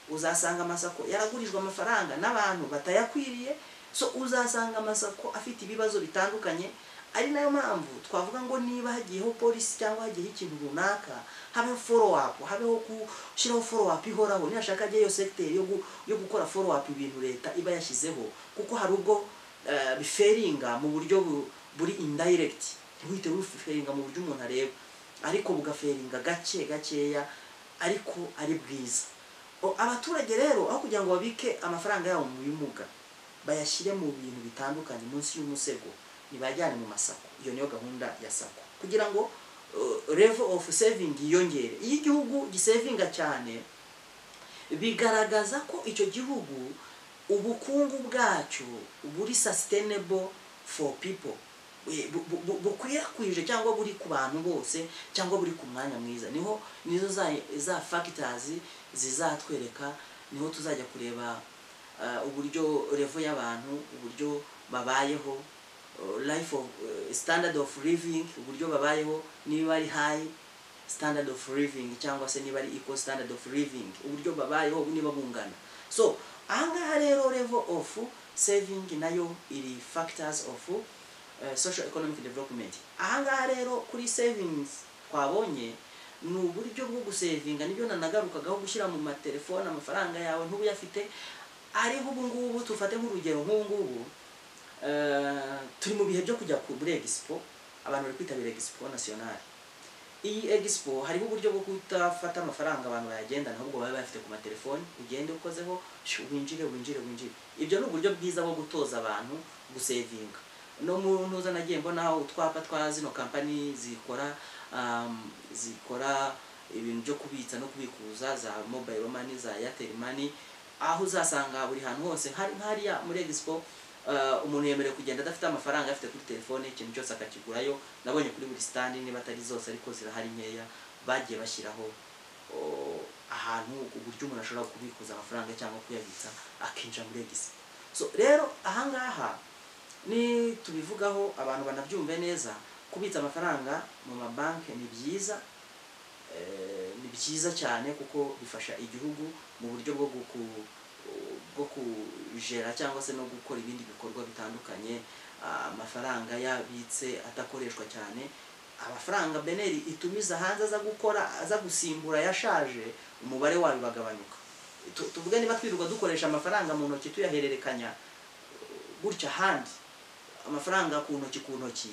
uzasanga amasako yaragurijwe amafaranga n'abantu batayakwiriye so uzasanga amasako afite ibibazo bitandukanye ari nayo mpamvu twavuga ngo niba hagiyeho polisi cyangwa hagiyeho ikintu runaka habeho follow up habeho gushyiraho follow up ihoraho niyashaka ajye iyo segiteri yo gu- yo gukora follow up ibintu leta iba yashyizeho kuko hari ubwo eh, biferinga mu buryo bu- buri indirect ntiwite buferinga mu buryo umuntu areba ariko bugaferinga gake gakeya ariko ari bwiza O, abaturage rero aho kugira ngo babike amafaranga yabo mu bimuga bayashyire mu bintu bitandukanye munsi y'umusego nibajyane mu masako iyo niyo gahunda ya sako kugira ngo uh, level of saving yiyongere iyo igihugu gisevinga cyane bigaragaza ko icyo gihugu ubukungu bwacyo buri sustainable for people Bu- bu- bu- bukwirakwije cyangwa buri ku bantu bose cyangwa buri ku mwanya mwiza niho nizo za, za factors zizatwereka niho tuzajya kureba uh, uburyo revo y'abantu uburyo babayeho uh, life of, uh, standard of living uburyo babayeho niba ari high standard of living cyangwa se niba ari equal standard of living uburyo babayeho niba bungana so ahangaha rero level of saving nayo iri factors of eh, social economic development ahangaha rero kuri savings twabonye ni uburyo bwo gusevinga nibyo nanagarukagaho gushyira mu matelefone amafaranga yawe ntubuyafite ariho ubu ngubu tufate nk'urugero nk'ubu ngubu eh, turi mu bihe byo kujya ku- muri expo abantu bari kwitabira expo nationale iyi egisipo hariho uburyo bwo kutafata amafaranga abantu bayagendana ahubwo baba bayafite ku matelefoni ugende ukozeho shyu, winjire winjire winjire ibyo ni uburyo bwiza bwo gutoza abantu gusevinga no mu ntuza nagiye mbonaho utwapa twa zino kampani zikora um, zikora ibintu byo kubitsa no kubikuza za mobile money za airtel money aho uzasanga buri hantu hose hari hariya muri expo uh, umuntu yemerewe kugenda adafite amafaranga afite kuri telefone ikintu cyose akakigurayo nabonye kuri buri stand niba atari zose ariko zirahari nkeya bagiye bashyiraho oh, ahantu uburyo umuntu ashobora kubikuza amafaranga cyangwa kuyabitsa akinjira muri expo so rero ahangaha ni tubivugaho abantu banabyumve neza kubitsa amafaranga mu mabanki ni byiza eh, ni byiza cyane kuko bifasha igihugu mu buryo bwo guku bwo kujera cyangwa se no gukora ibindi bikorwa bitandukanye Ah, amafaranga yabitse adakoreshwa cyane amafaranga beneri itumiza hanze aza gukora aza gusimbura yashaje umubare wayo uragabanuka Tu- tuvuge niba twirirwa dukoresha amafaranga mu ntoki tuyahererekanya gutya ahandi amafaranga ku ntoki ku ntoki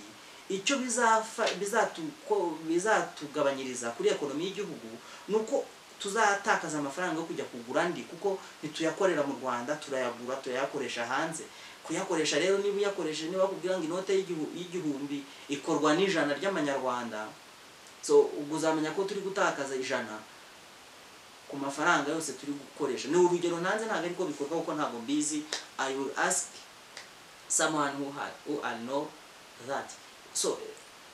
icyo bizafa- bizatu- ko- bizatugabanyiriza kuri ekonomi y'igihugu ni uko tuzatakaza amafaranga yo kujya kugura andi kuko ntituyakorera mu rwanda turayagura turayakoresha hanze kuyakoresha rero niba uyakoresheje niba bakubwira ngo inote y'igihu- y'igihumbi ikorwa n'ijana ry'amanyarwanda so ubwo uzamenya ko turi gutakaza ijana ku mafaranga yose turi gukoresha ni urugero nanze ntabwo ariko bikorwa kuko ntabwo mbizi i will ask someone who, had, who I know that so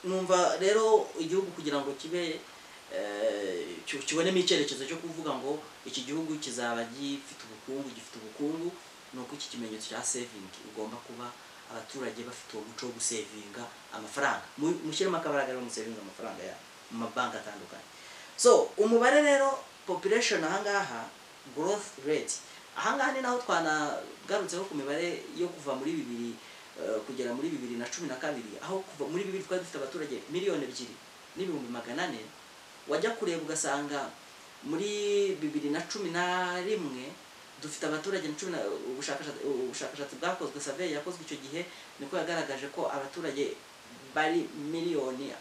numva rero igihugu kugira ngo kibe eh, ki- kibonemo icyerekezo cyo kuvuga ngo iki gihugu kizaba gifite ubukungu gifite ubukungu ni uko iki kimenyetso cya saving ugomba kuba abaturage bafite uwo muco wo gusevinga amafaranga Mu- mushyiremo akabaraga rero musevinga amafaranga ya mu mabanki atandukanye so umubare rero population ahangaha growth rate ahangaha ni naho twanagarutseho ku mibare yo kuva muri bibiri eh, kugera muri bibiri na cumi na kabiri aho kuva muri bibiri twari dufite abaturage miliyoni ebyiri n'ibihumbi magana ane wajya kureba ugasanga muri bibiri na cumi na rimwe dufite abaturage na cumi na ubushakashatsi ubushakashatsi bwakozwe survey yakozwe icyo gihe niko yagaragaje ko abaturage bari miliyoni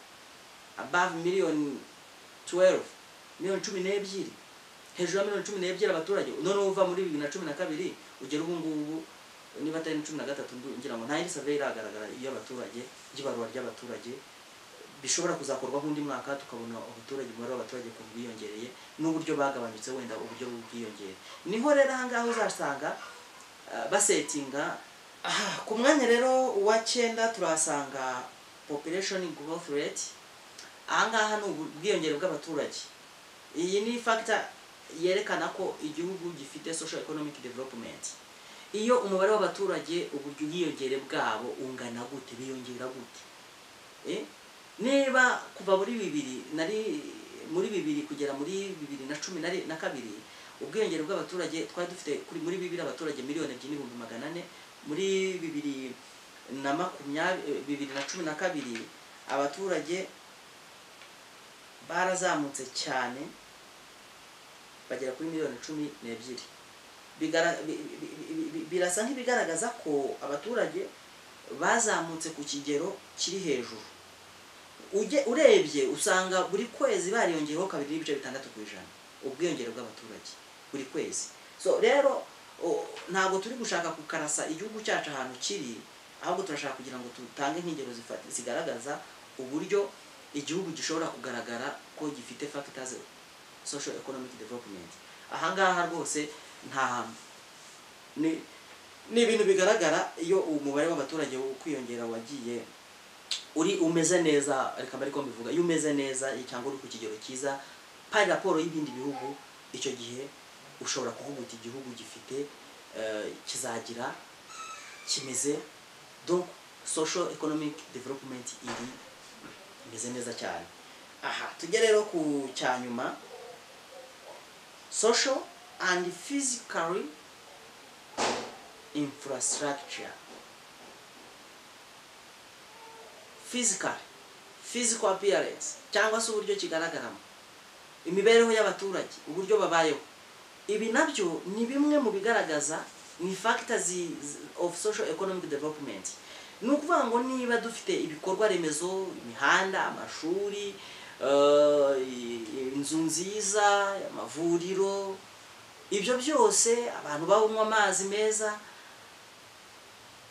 above miliyoni 12 miliyoni cumi n'ebyiri hejuru ya miliyoni cumi n'ebyiri abaturage noneho uva muri bibiri na cumi na kabiri ugera ubu ngubu niba atari na cumi na gatatu ndu- ngira ngo nta yindi survey iragaragara y'abaturage ry'ibarura ry'abaturage bishobora kuzakorwa nk'undi mwaka tukabona abaturage umubare w'abaturage ukuntu biyongereye n'uburyo bagabanyutse wenda uburyo bwiyongere niho rero ahangaha uzasanga ah, basetinga Ah, ku mwanya rero wa cyenda turahasanga population growth rate ahangaha ni ubwiyongere bw'abaturage iyi ni factor yerekana ko igihugu gifite social economic development iyo umubare w'abaturage uburyo ubwiyongere bwabo ungana gute biyongera gute Eh? niba kuva muri bibiri nari muri bibiri kugera muri bibiri na cumi na ri- na kabiri ubwiyongere bw'abaturage twari dufite kuri muri bibiri abaturage miliyoni ebyiri n'ibihumbi magana ane muri bibiri na makumyabiri bibiri na cumi na kabiri abaturage barazamutse cyane bagera kuri miliyoni cumi n'ebyiri Bigara- bi- bi- bi- bi- birasa nk'ibigaragaza ko abaturage bazamutse ku kigero kiri hejuru Ujye- urebye usanga buri kwezi bariyongeyeho kabiri n'ibice bitandatu ku ijana ubwiyongere bw'abaturage buri kwezi so rero o- ntabwo turi gushaka kukarasa igihugu cyacu ahantu kiri ahubwo turashaka kugira ngo dutange nk'ingero zifati- zigaragaza uburyo igihugu gishobora kugaragara ko gifite factors social economic development ahangaha rwose nta ni ni ibintu bigaragara iyo umubare w'abaturage wo kwiyongera wagiye uri umeze neza reka mbere ko mbivuga iyo umeze neza cyangwa uri ku kigero cyiza pari raporo y'ibindi bihugu icyo gihe ushobora kuvuga uti igihugu gifite eh, kizagira kimeze donc social economic development iri imeze neza cyane aha tujye rero ku cyanyuma social and physically infrastructure physical physical appearance cyangwa se uburyo kigaragaramo imibereho y'abaturage uburyo babayeho ibi nabyo ni bimwe mu bigaragaza ni factors zi- zi- of social economic development ni ukuvuga ngo niba dufite ibikorwa remezo imihanda amashuri eh, i- inzu nziza amavuriro ibyo byose abantu banywa amazi meza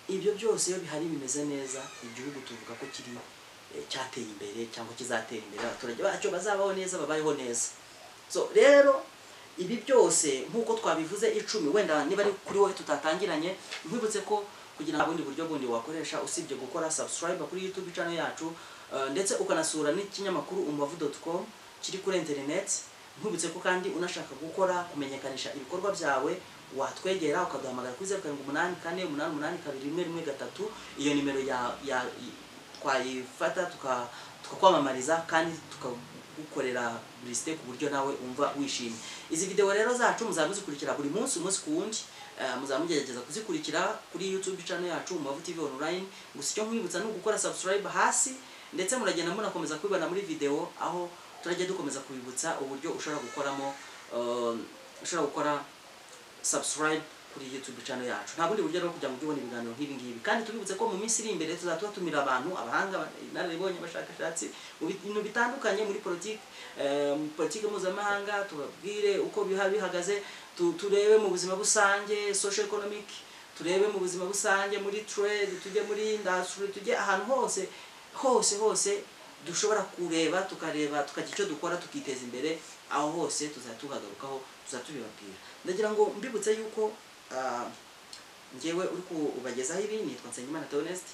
ibyo byose iyo bihari bimeze neza igihugu tuvuga ko kiri eh, cyateye imbere cyangwa kizatera imbere abaturage bacyo bazabaho neza babayeho neza so rero ibi byose nk'uko twabivuze icumi wenda niba ari kuri wowe tutatangiranye nkwibutse ko kugira ngo ubundi buryo bundi wakoresha usibye gukora subscribe kuri youtube channel yacu eh, ndetse ukanasura n'ikinyamakuru umubavu.com kiri kuri internet nkwibutse ko kandi unashaka gukora kumenyekanisha ibikorwa byawe watwegera ukaduhamagara kuri zeru karindwi umunani kane umunani umunani kabiri rimwe rimwe gatatu iyo nimero ya, ya twayifata tuka- tukakwamamariza kandi tukagukorera burisite ku buryo nawe umva wishimye izi videwo rero zacu muzaba muzikurikira buri munsi umunsi ku wundi eh, muzaba mugerageza kuzikurikira kuri youtube channel yacu mubavu tv online gusa icyo nkwibutsa ni ugukora subscribe hasi ndetse muragenda munakomeza kwibana muri videwo aho turajya dukomeza kubibutsa uburyo ushobora gukoramo eh, ushobora gukora subscribe kuri YouTube channel yacu nta bundi buryo rero kugira ngo ujye ubona ibiganiro nk'ibi ngibi kandi tubibutse ko mu minsi iri imbere tuzaba tubatumira abantu abahanga inararibonye abashakashatsi mu bintu bitandukanye muri politiki eh, mu politiki mpuzamahanga tubabwire uko biha bihagaze tu- turebe mu buzima busange social economic turebe mu buzima busange muri trade tujye muri industry tujye ahantu hose hose hose dushobora kureba tukareba tukagira icyo dukora tukiteza imbere aho hose tuzatuhagarukaho tuzatubibabwira ndagira ngo mbibutse yuko ah, ngewe uri kubagezaho ibi nitwa Nsengimana Theoneste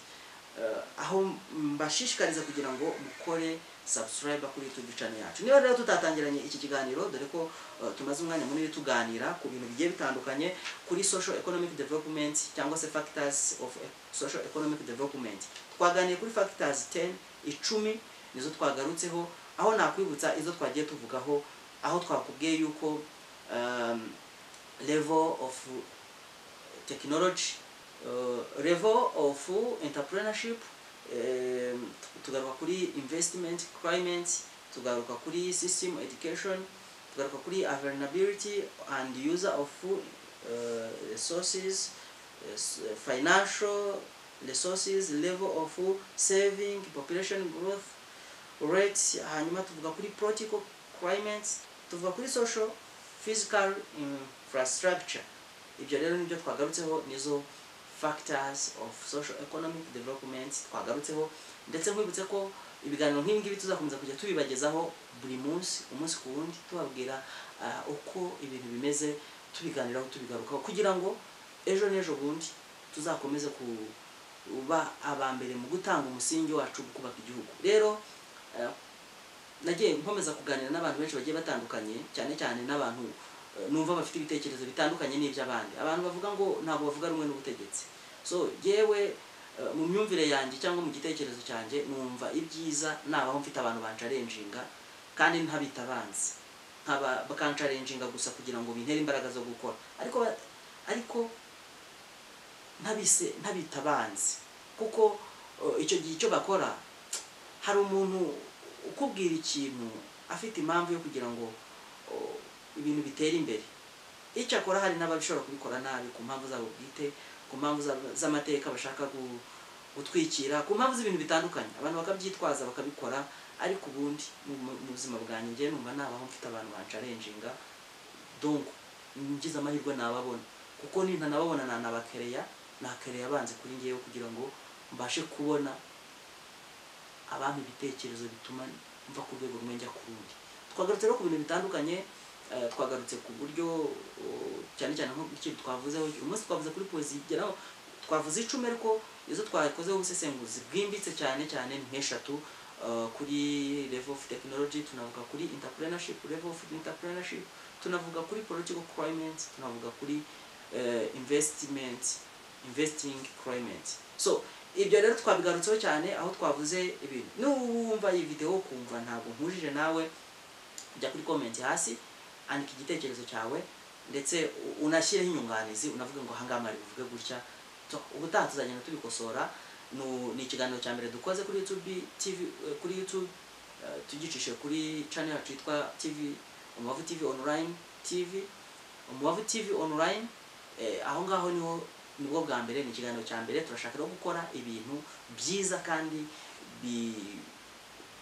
eh, aho mbashishikariza kugira ngo mukore subscribe kuri YouTube channel yacu niba rero tutatangiranye iki kiganiro dore ko eh, tumaze umwanya munini tuganira ku bintu bigiye bitandukanye kuri social economic development cyangwa se factors of e- social economic development twaganiye kuri factors 10 icumi nizo twagarutseho aho nakwibutsa izo twagiye tuvugaho aho twakubwiye yuko um, level of technology uh, level of entrepreneurship um, tugaruka kuri investment climate tugaruka kuri system education tugaruka kuri availability and user of uh, resources yes, financial resources level of saving population growth rates hanyuma tuvuga kuri political climate tuvuga kuri social physical infrastructure ibyo rero nibyo twagarutseho nizo factors of social economic development twagarutseho ndetse nkwibutse ko ibiganiro nk'ibi ngibi tuzakomeza kujya tubibagezaho buri munsi umunsi ku wundi tubabwira ah, uko ibintu bimeze tubiganiraho tubigarukaho kugira ngo ejo n'ejo bundi tuzakomeze kuba aba mbere mu gutanga umusingi wacu wo kubaka igihugu rero eh, nagiye nkomeza kuganira n'abantu benshi bagiye batandukanye cyane cyane n'abantu eh, numva bafite ibitekerezo bitandukanye n'iby'abandi abantu bavuga ngo ntabwo bavuga rumwe n'ubutegetsi so yewe mu myumvire yanjye cyangwa mu gitekerezo cyanjye numva ibyiza nabaho mfite abantu bancarenjinga kandi ntabita abanzi nkaba bakancarenjinga gusa kugira ngo bintere imbaraga zo gukora ariko ba- ariko ntabise ntabita abanzi kuko eh, icyo gihe icyo bakora hari umuntu ukubwira ikintu afite impamvu yo kugira ngo oh, ibintu bitere imbere icyo akora hari n'abashobora kubikora nabi ku mpamvu zabo bwite ku mpamvu za- z'amateka bashaka gu- gutwikira ku mpamvu z'ibintu bitandukanye abantu bakabyitwaza bakabikora ariko ubundi mu- mu mu buzima bwanjye njye numva nabaho mfite abantu bancarenjinga donc ngize amahirwe nababona kuko nintanababona nanabakereya nakereya banze kuri ngewe kugira ngo mbashe kubona abami ibitekerezo bituma mva ku rwego rumwe njya ku rundi twagarutse rero ku bintu bitandukanye eh, twagarutse ku buryo oh, cyane cyane nk'ikintu twavuzeho uyu munsi twavuze kuri poezi igeraho twavuze icumi ariko izo twakozeho ubusesenguzi bwimbitse cyane cyane ni nk'eshatu eh, kuri level of technology tunavuga kuri entrepreneurship level of entrepreneurship tunavuga kuri political climate tunavuga kuri eh, investment investing climate so ibyo rero twabigarutseho cyane aho twavuze ibintu n'uwumva iyi video ukumva ntabwo nkujije nawe jya kuri comment hasi andika igitekerezo cyawe ndetse u- unashyireho inyunganizi unavuga ngo ahangaha mwari buvuge gutya So, ubutaha tuzagenda tubikosora Nu- ni ikiganiro cya mbere dukoze kuri youtube tv eh, kuri youtube eh, tugicishije kuri channel yacu yitwa tv umubavu tv online tv umubavu tv online eh, aho ngaho niho nibwo bwa mbere ni ikiganiro cya mbere turashaka rero gukora ibintu byiza kandi bi-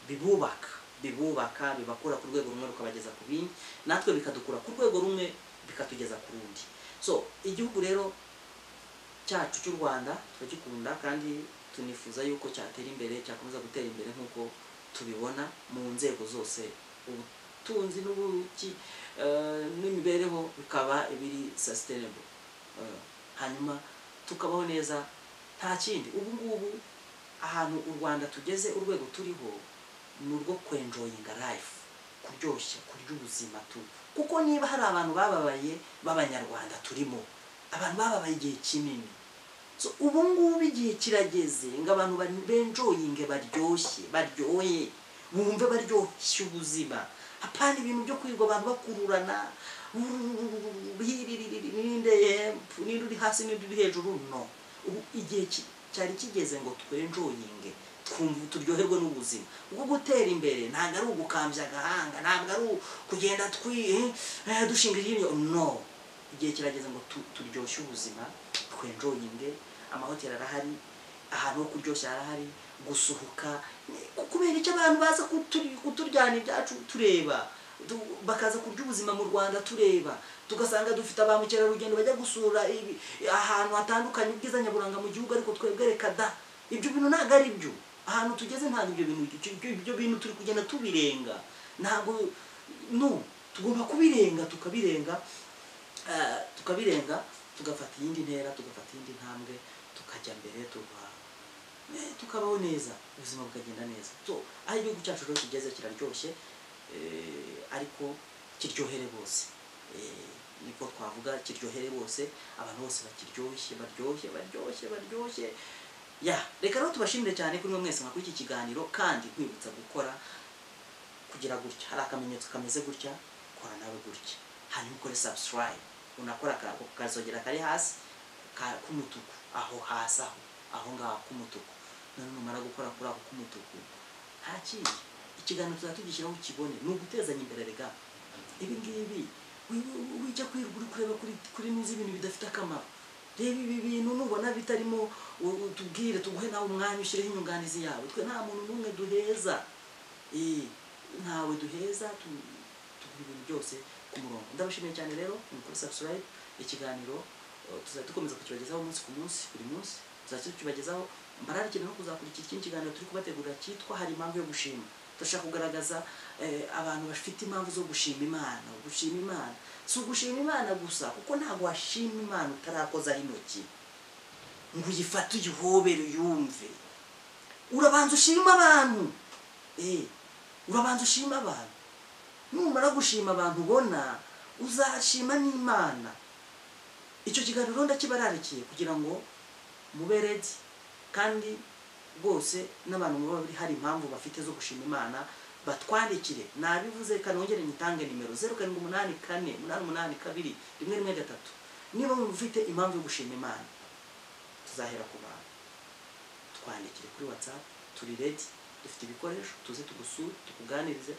bibubaka bibubaka bibakura ku rwego rumwe rukabageza ku bindi natwe bikadukura ku rwego rumwe bikatugeza ku rundi so igihugu rero cyacu cy'u rwanda turagikunda kandi tunifuza yuko cyatera imbere cyakomeza gutera imbere nk'uko tubibona mu nzego zose ubutunzi n'ubuki eh, n'imibereho bikaba ibiri sustainable Eh, hanyuma tukabaho neza nta kindi ubu ngubu ahantu u rwanda tugeze urwego turiho ni urwo kwenjoyinga life kuryoshya kurya ubuzima tu kuko niba hari abantu bababaye b'abanyarwanda turimo abantu bababaye igihe kinini so ubu ngubu igihe kirageze ngo abantu ba- benjoyinge baryoshye baryoye bumve baryoshya ubuzima hapana ibintu byo kwirirwa abantu bakururana n'indempu n'indi uri hasi n'indi uri hejuru no ubu igihe ki- cyari kigeze ngo twenjoyinge twumva turyoherwe n'ubuzima ubwo gutera imbere ntabwo ari ugukambya agahanga ntabwo ari kugenda twi eh, dushinga iryinyo no igihe kirageze ngo tu- turyoshye ubuzima twenjoyinge amahoteli arahari ahantu ho kuryoshya harahari gusuhuka ku- kubera icyo abantu baza kuturi- kuturyana ibyacu tureba tu- bakaza kurya ubuzima mu rwanda tureba tugasanga dufite ba mukerarugendo bajya gusura ibi- ahantu hatandukanye ubwiza nyaburanga mu gihugu ariko twebwe reka da ibyo bintu ntabwo ari byo ahantu tugeze ntabwo ibyo bintu ibyo- ibyo bintu turi kugenda tubirenga ntabwo no tugomba kubirenga tukabirenga Eh, tukabirenga tugafata iyindi ntera tugafata iyindi ntambwe tukajya mbere tuba eh, tukabaho neza ubuzima bukagenda neza so aho igihugu cyacu rero kigeze kiraryoshye eh, ariko kiryohere bose Eh, niko twavuga kiryohere bose abantu bose bakiryoshye baryoshye baryoshye baryoshye ya reka rero tubashimire cyane kuri mwe mwese mwakuri iki kiganiro kandi nkwibutsa gukora kugira gutya hari akamenyetso kameze gutya kora nawe gutya hanyuma ukore subscribe unakora ka- kazogera kari hasi ka- k'umutuku aho hasi aho aho ngaho k'umutuku none numara gukora kuri ako k'umutuku nta kindi ikiganiro tuzaba tugishyiraho ukibone ni ugutezanya imbere rega ibi ngibi wi- wi- wijya kwirirwa uri kureba kuri kuri nizi ibintu bidafite akamaro reba ibi bintu nubona bitarimo u- utubwire tuguhe nawe umwanya ushyireho inyunganizi yawe twe nta muntu n'umwe duheza Eh, ntawe duheza tu- tuguha ibintu byose ku murongo ndabashimiye cyane rero ni kuri subscribe ikiganiro eh, tuzajya dukomeza kukibagezaho umunsi ku munsi buri munsi tuzajya tukibagezaho mbararikira no kuzakurikira ikindi kiganiro turi kubategurira cyitwa hari impamvu yo gushima turashaka kugaragaza eh, abantu bafite impamvu zo gushima imana gushima imana si ugushima imana gusa kuko ntabwo washima imana utarakozaho intoki ngo uyifate uyihobere uyumve urabanza ushima abantu Eh, urabanza ushima abantu numara gushima abantu ubona uzashima n'imana icyo kiganiro ndakibararikiye kugira ngo mube ready kandi rwose n'abantu muba bari hari impamvu bafite zo gushima imana batwandikire nabivuze kanongere nyitange nimero zeru karindwi umunani kane umunani umunani kabiri rimwe rimwe gatatu niba mufite impamvu yo gushima imana tuzahera ku bantu twandikire kuri whatsapp turi ready dufite ibikoresho tuze tugusure tukuganirize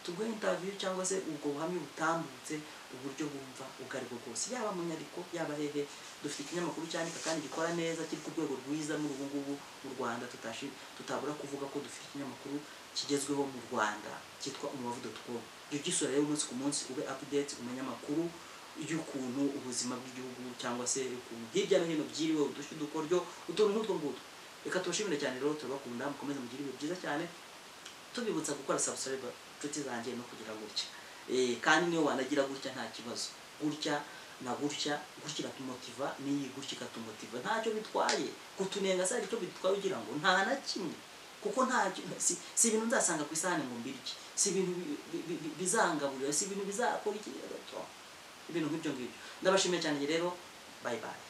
tuguhe interview cyangwa se ubwo buhamya butambutse uburyo bumva ubwo ari bwo bwose yaba mu nyandiko yaba hehe dufite ikinyamakuru cyandika kandi gikora neza kiri ku rwego rwiza muri ubu ngubu mu rwanda tutashi tutabura kuvuga ko dufite ikinyamakuru kigezweho mu rwanda cyitwa umubavu.com jya ugisura rero umunsi ku munsi ube update umenye amakuru y'ukuntu ubuzima bw'igihugu cyangwa se ukuntu hirya no hino byiriwe udushya udukoryo utuntu nk'utwo ngutwo reka tubashimire cyane rero turabakunda mukomeze mugire ibihe byiza cyane tubibutsa gukora subscribe inshuti zanjye no kugira gutya Eh, kandi niyo wanagira gutya nta kibazo gutya na gutya gutya iratumotiva n'iyi gutya ikatumotiva ntacyo bitwaye kutunenga si aricyo bitwaye ugira ngo nta na kimwe kuko nta ki- si, si ibintu nzasanga ku isahani ngo mbirye si ibintu bi- bi- bi- bi- bizangaburira si ibintu bizakora iki ibintu nk'ibyo ngibyo ndabashimiye cyane rero bye bye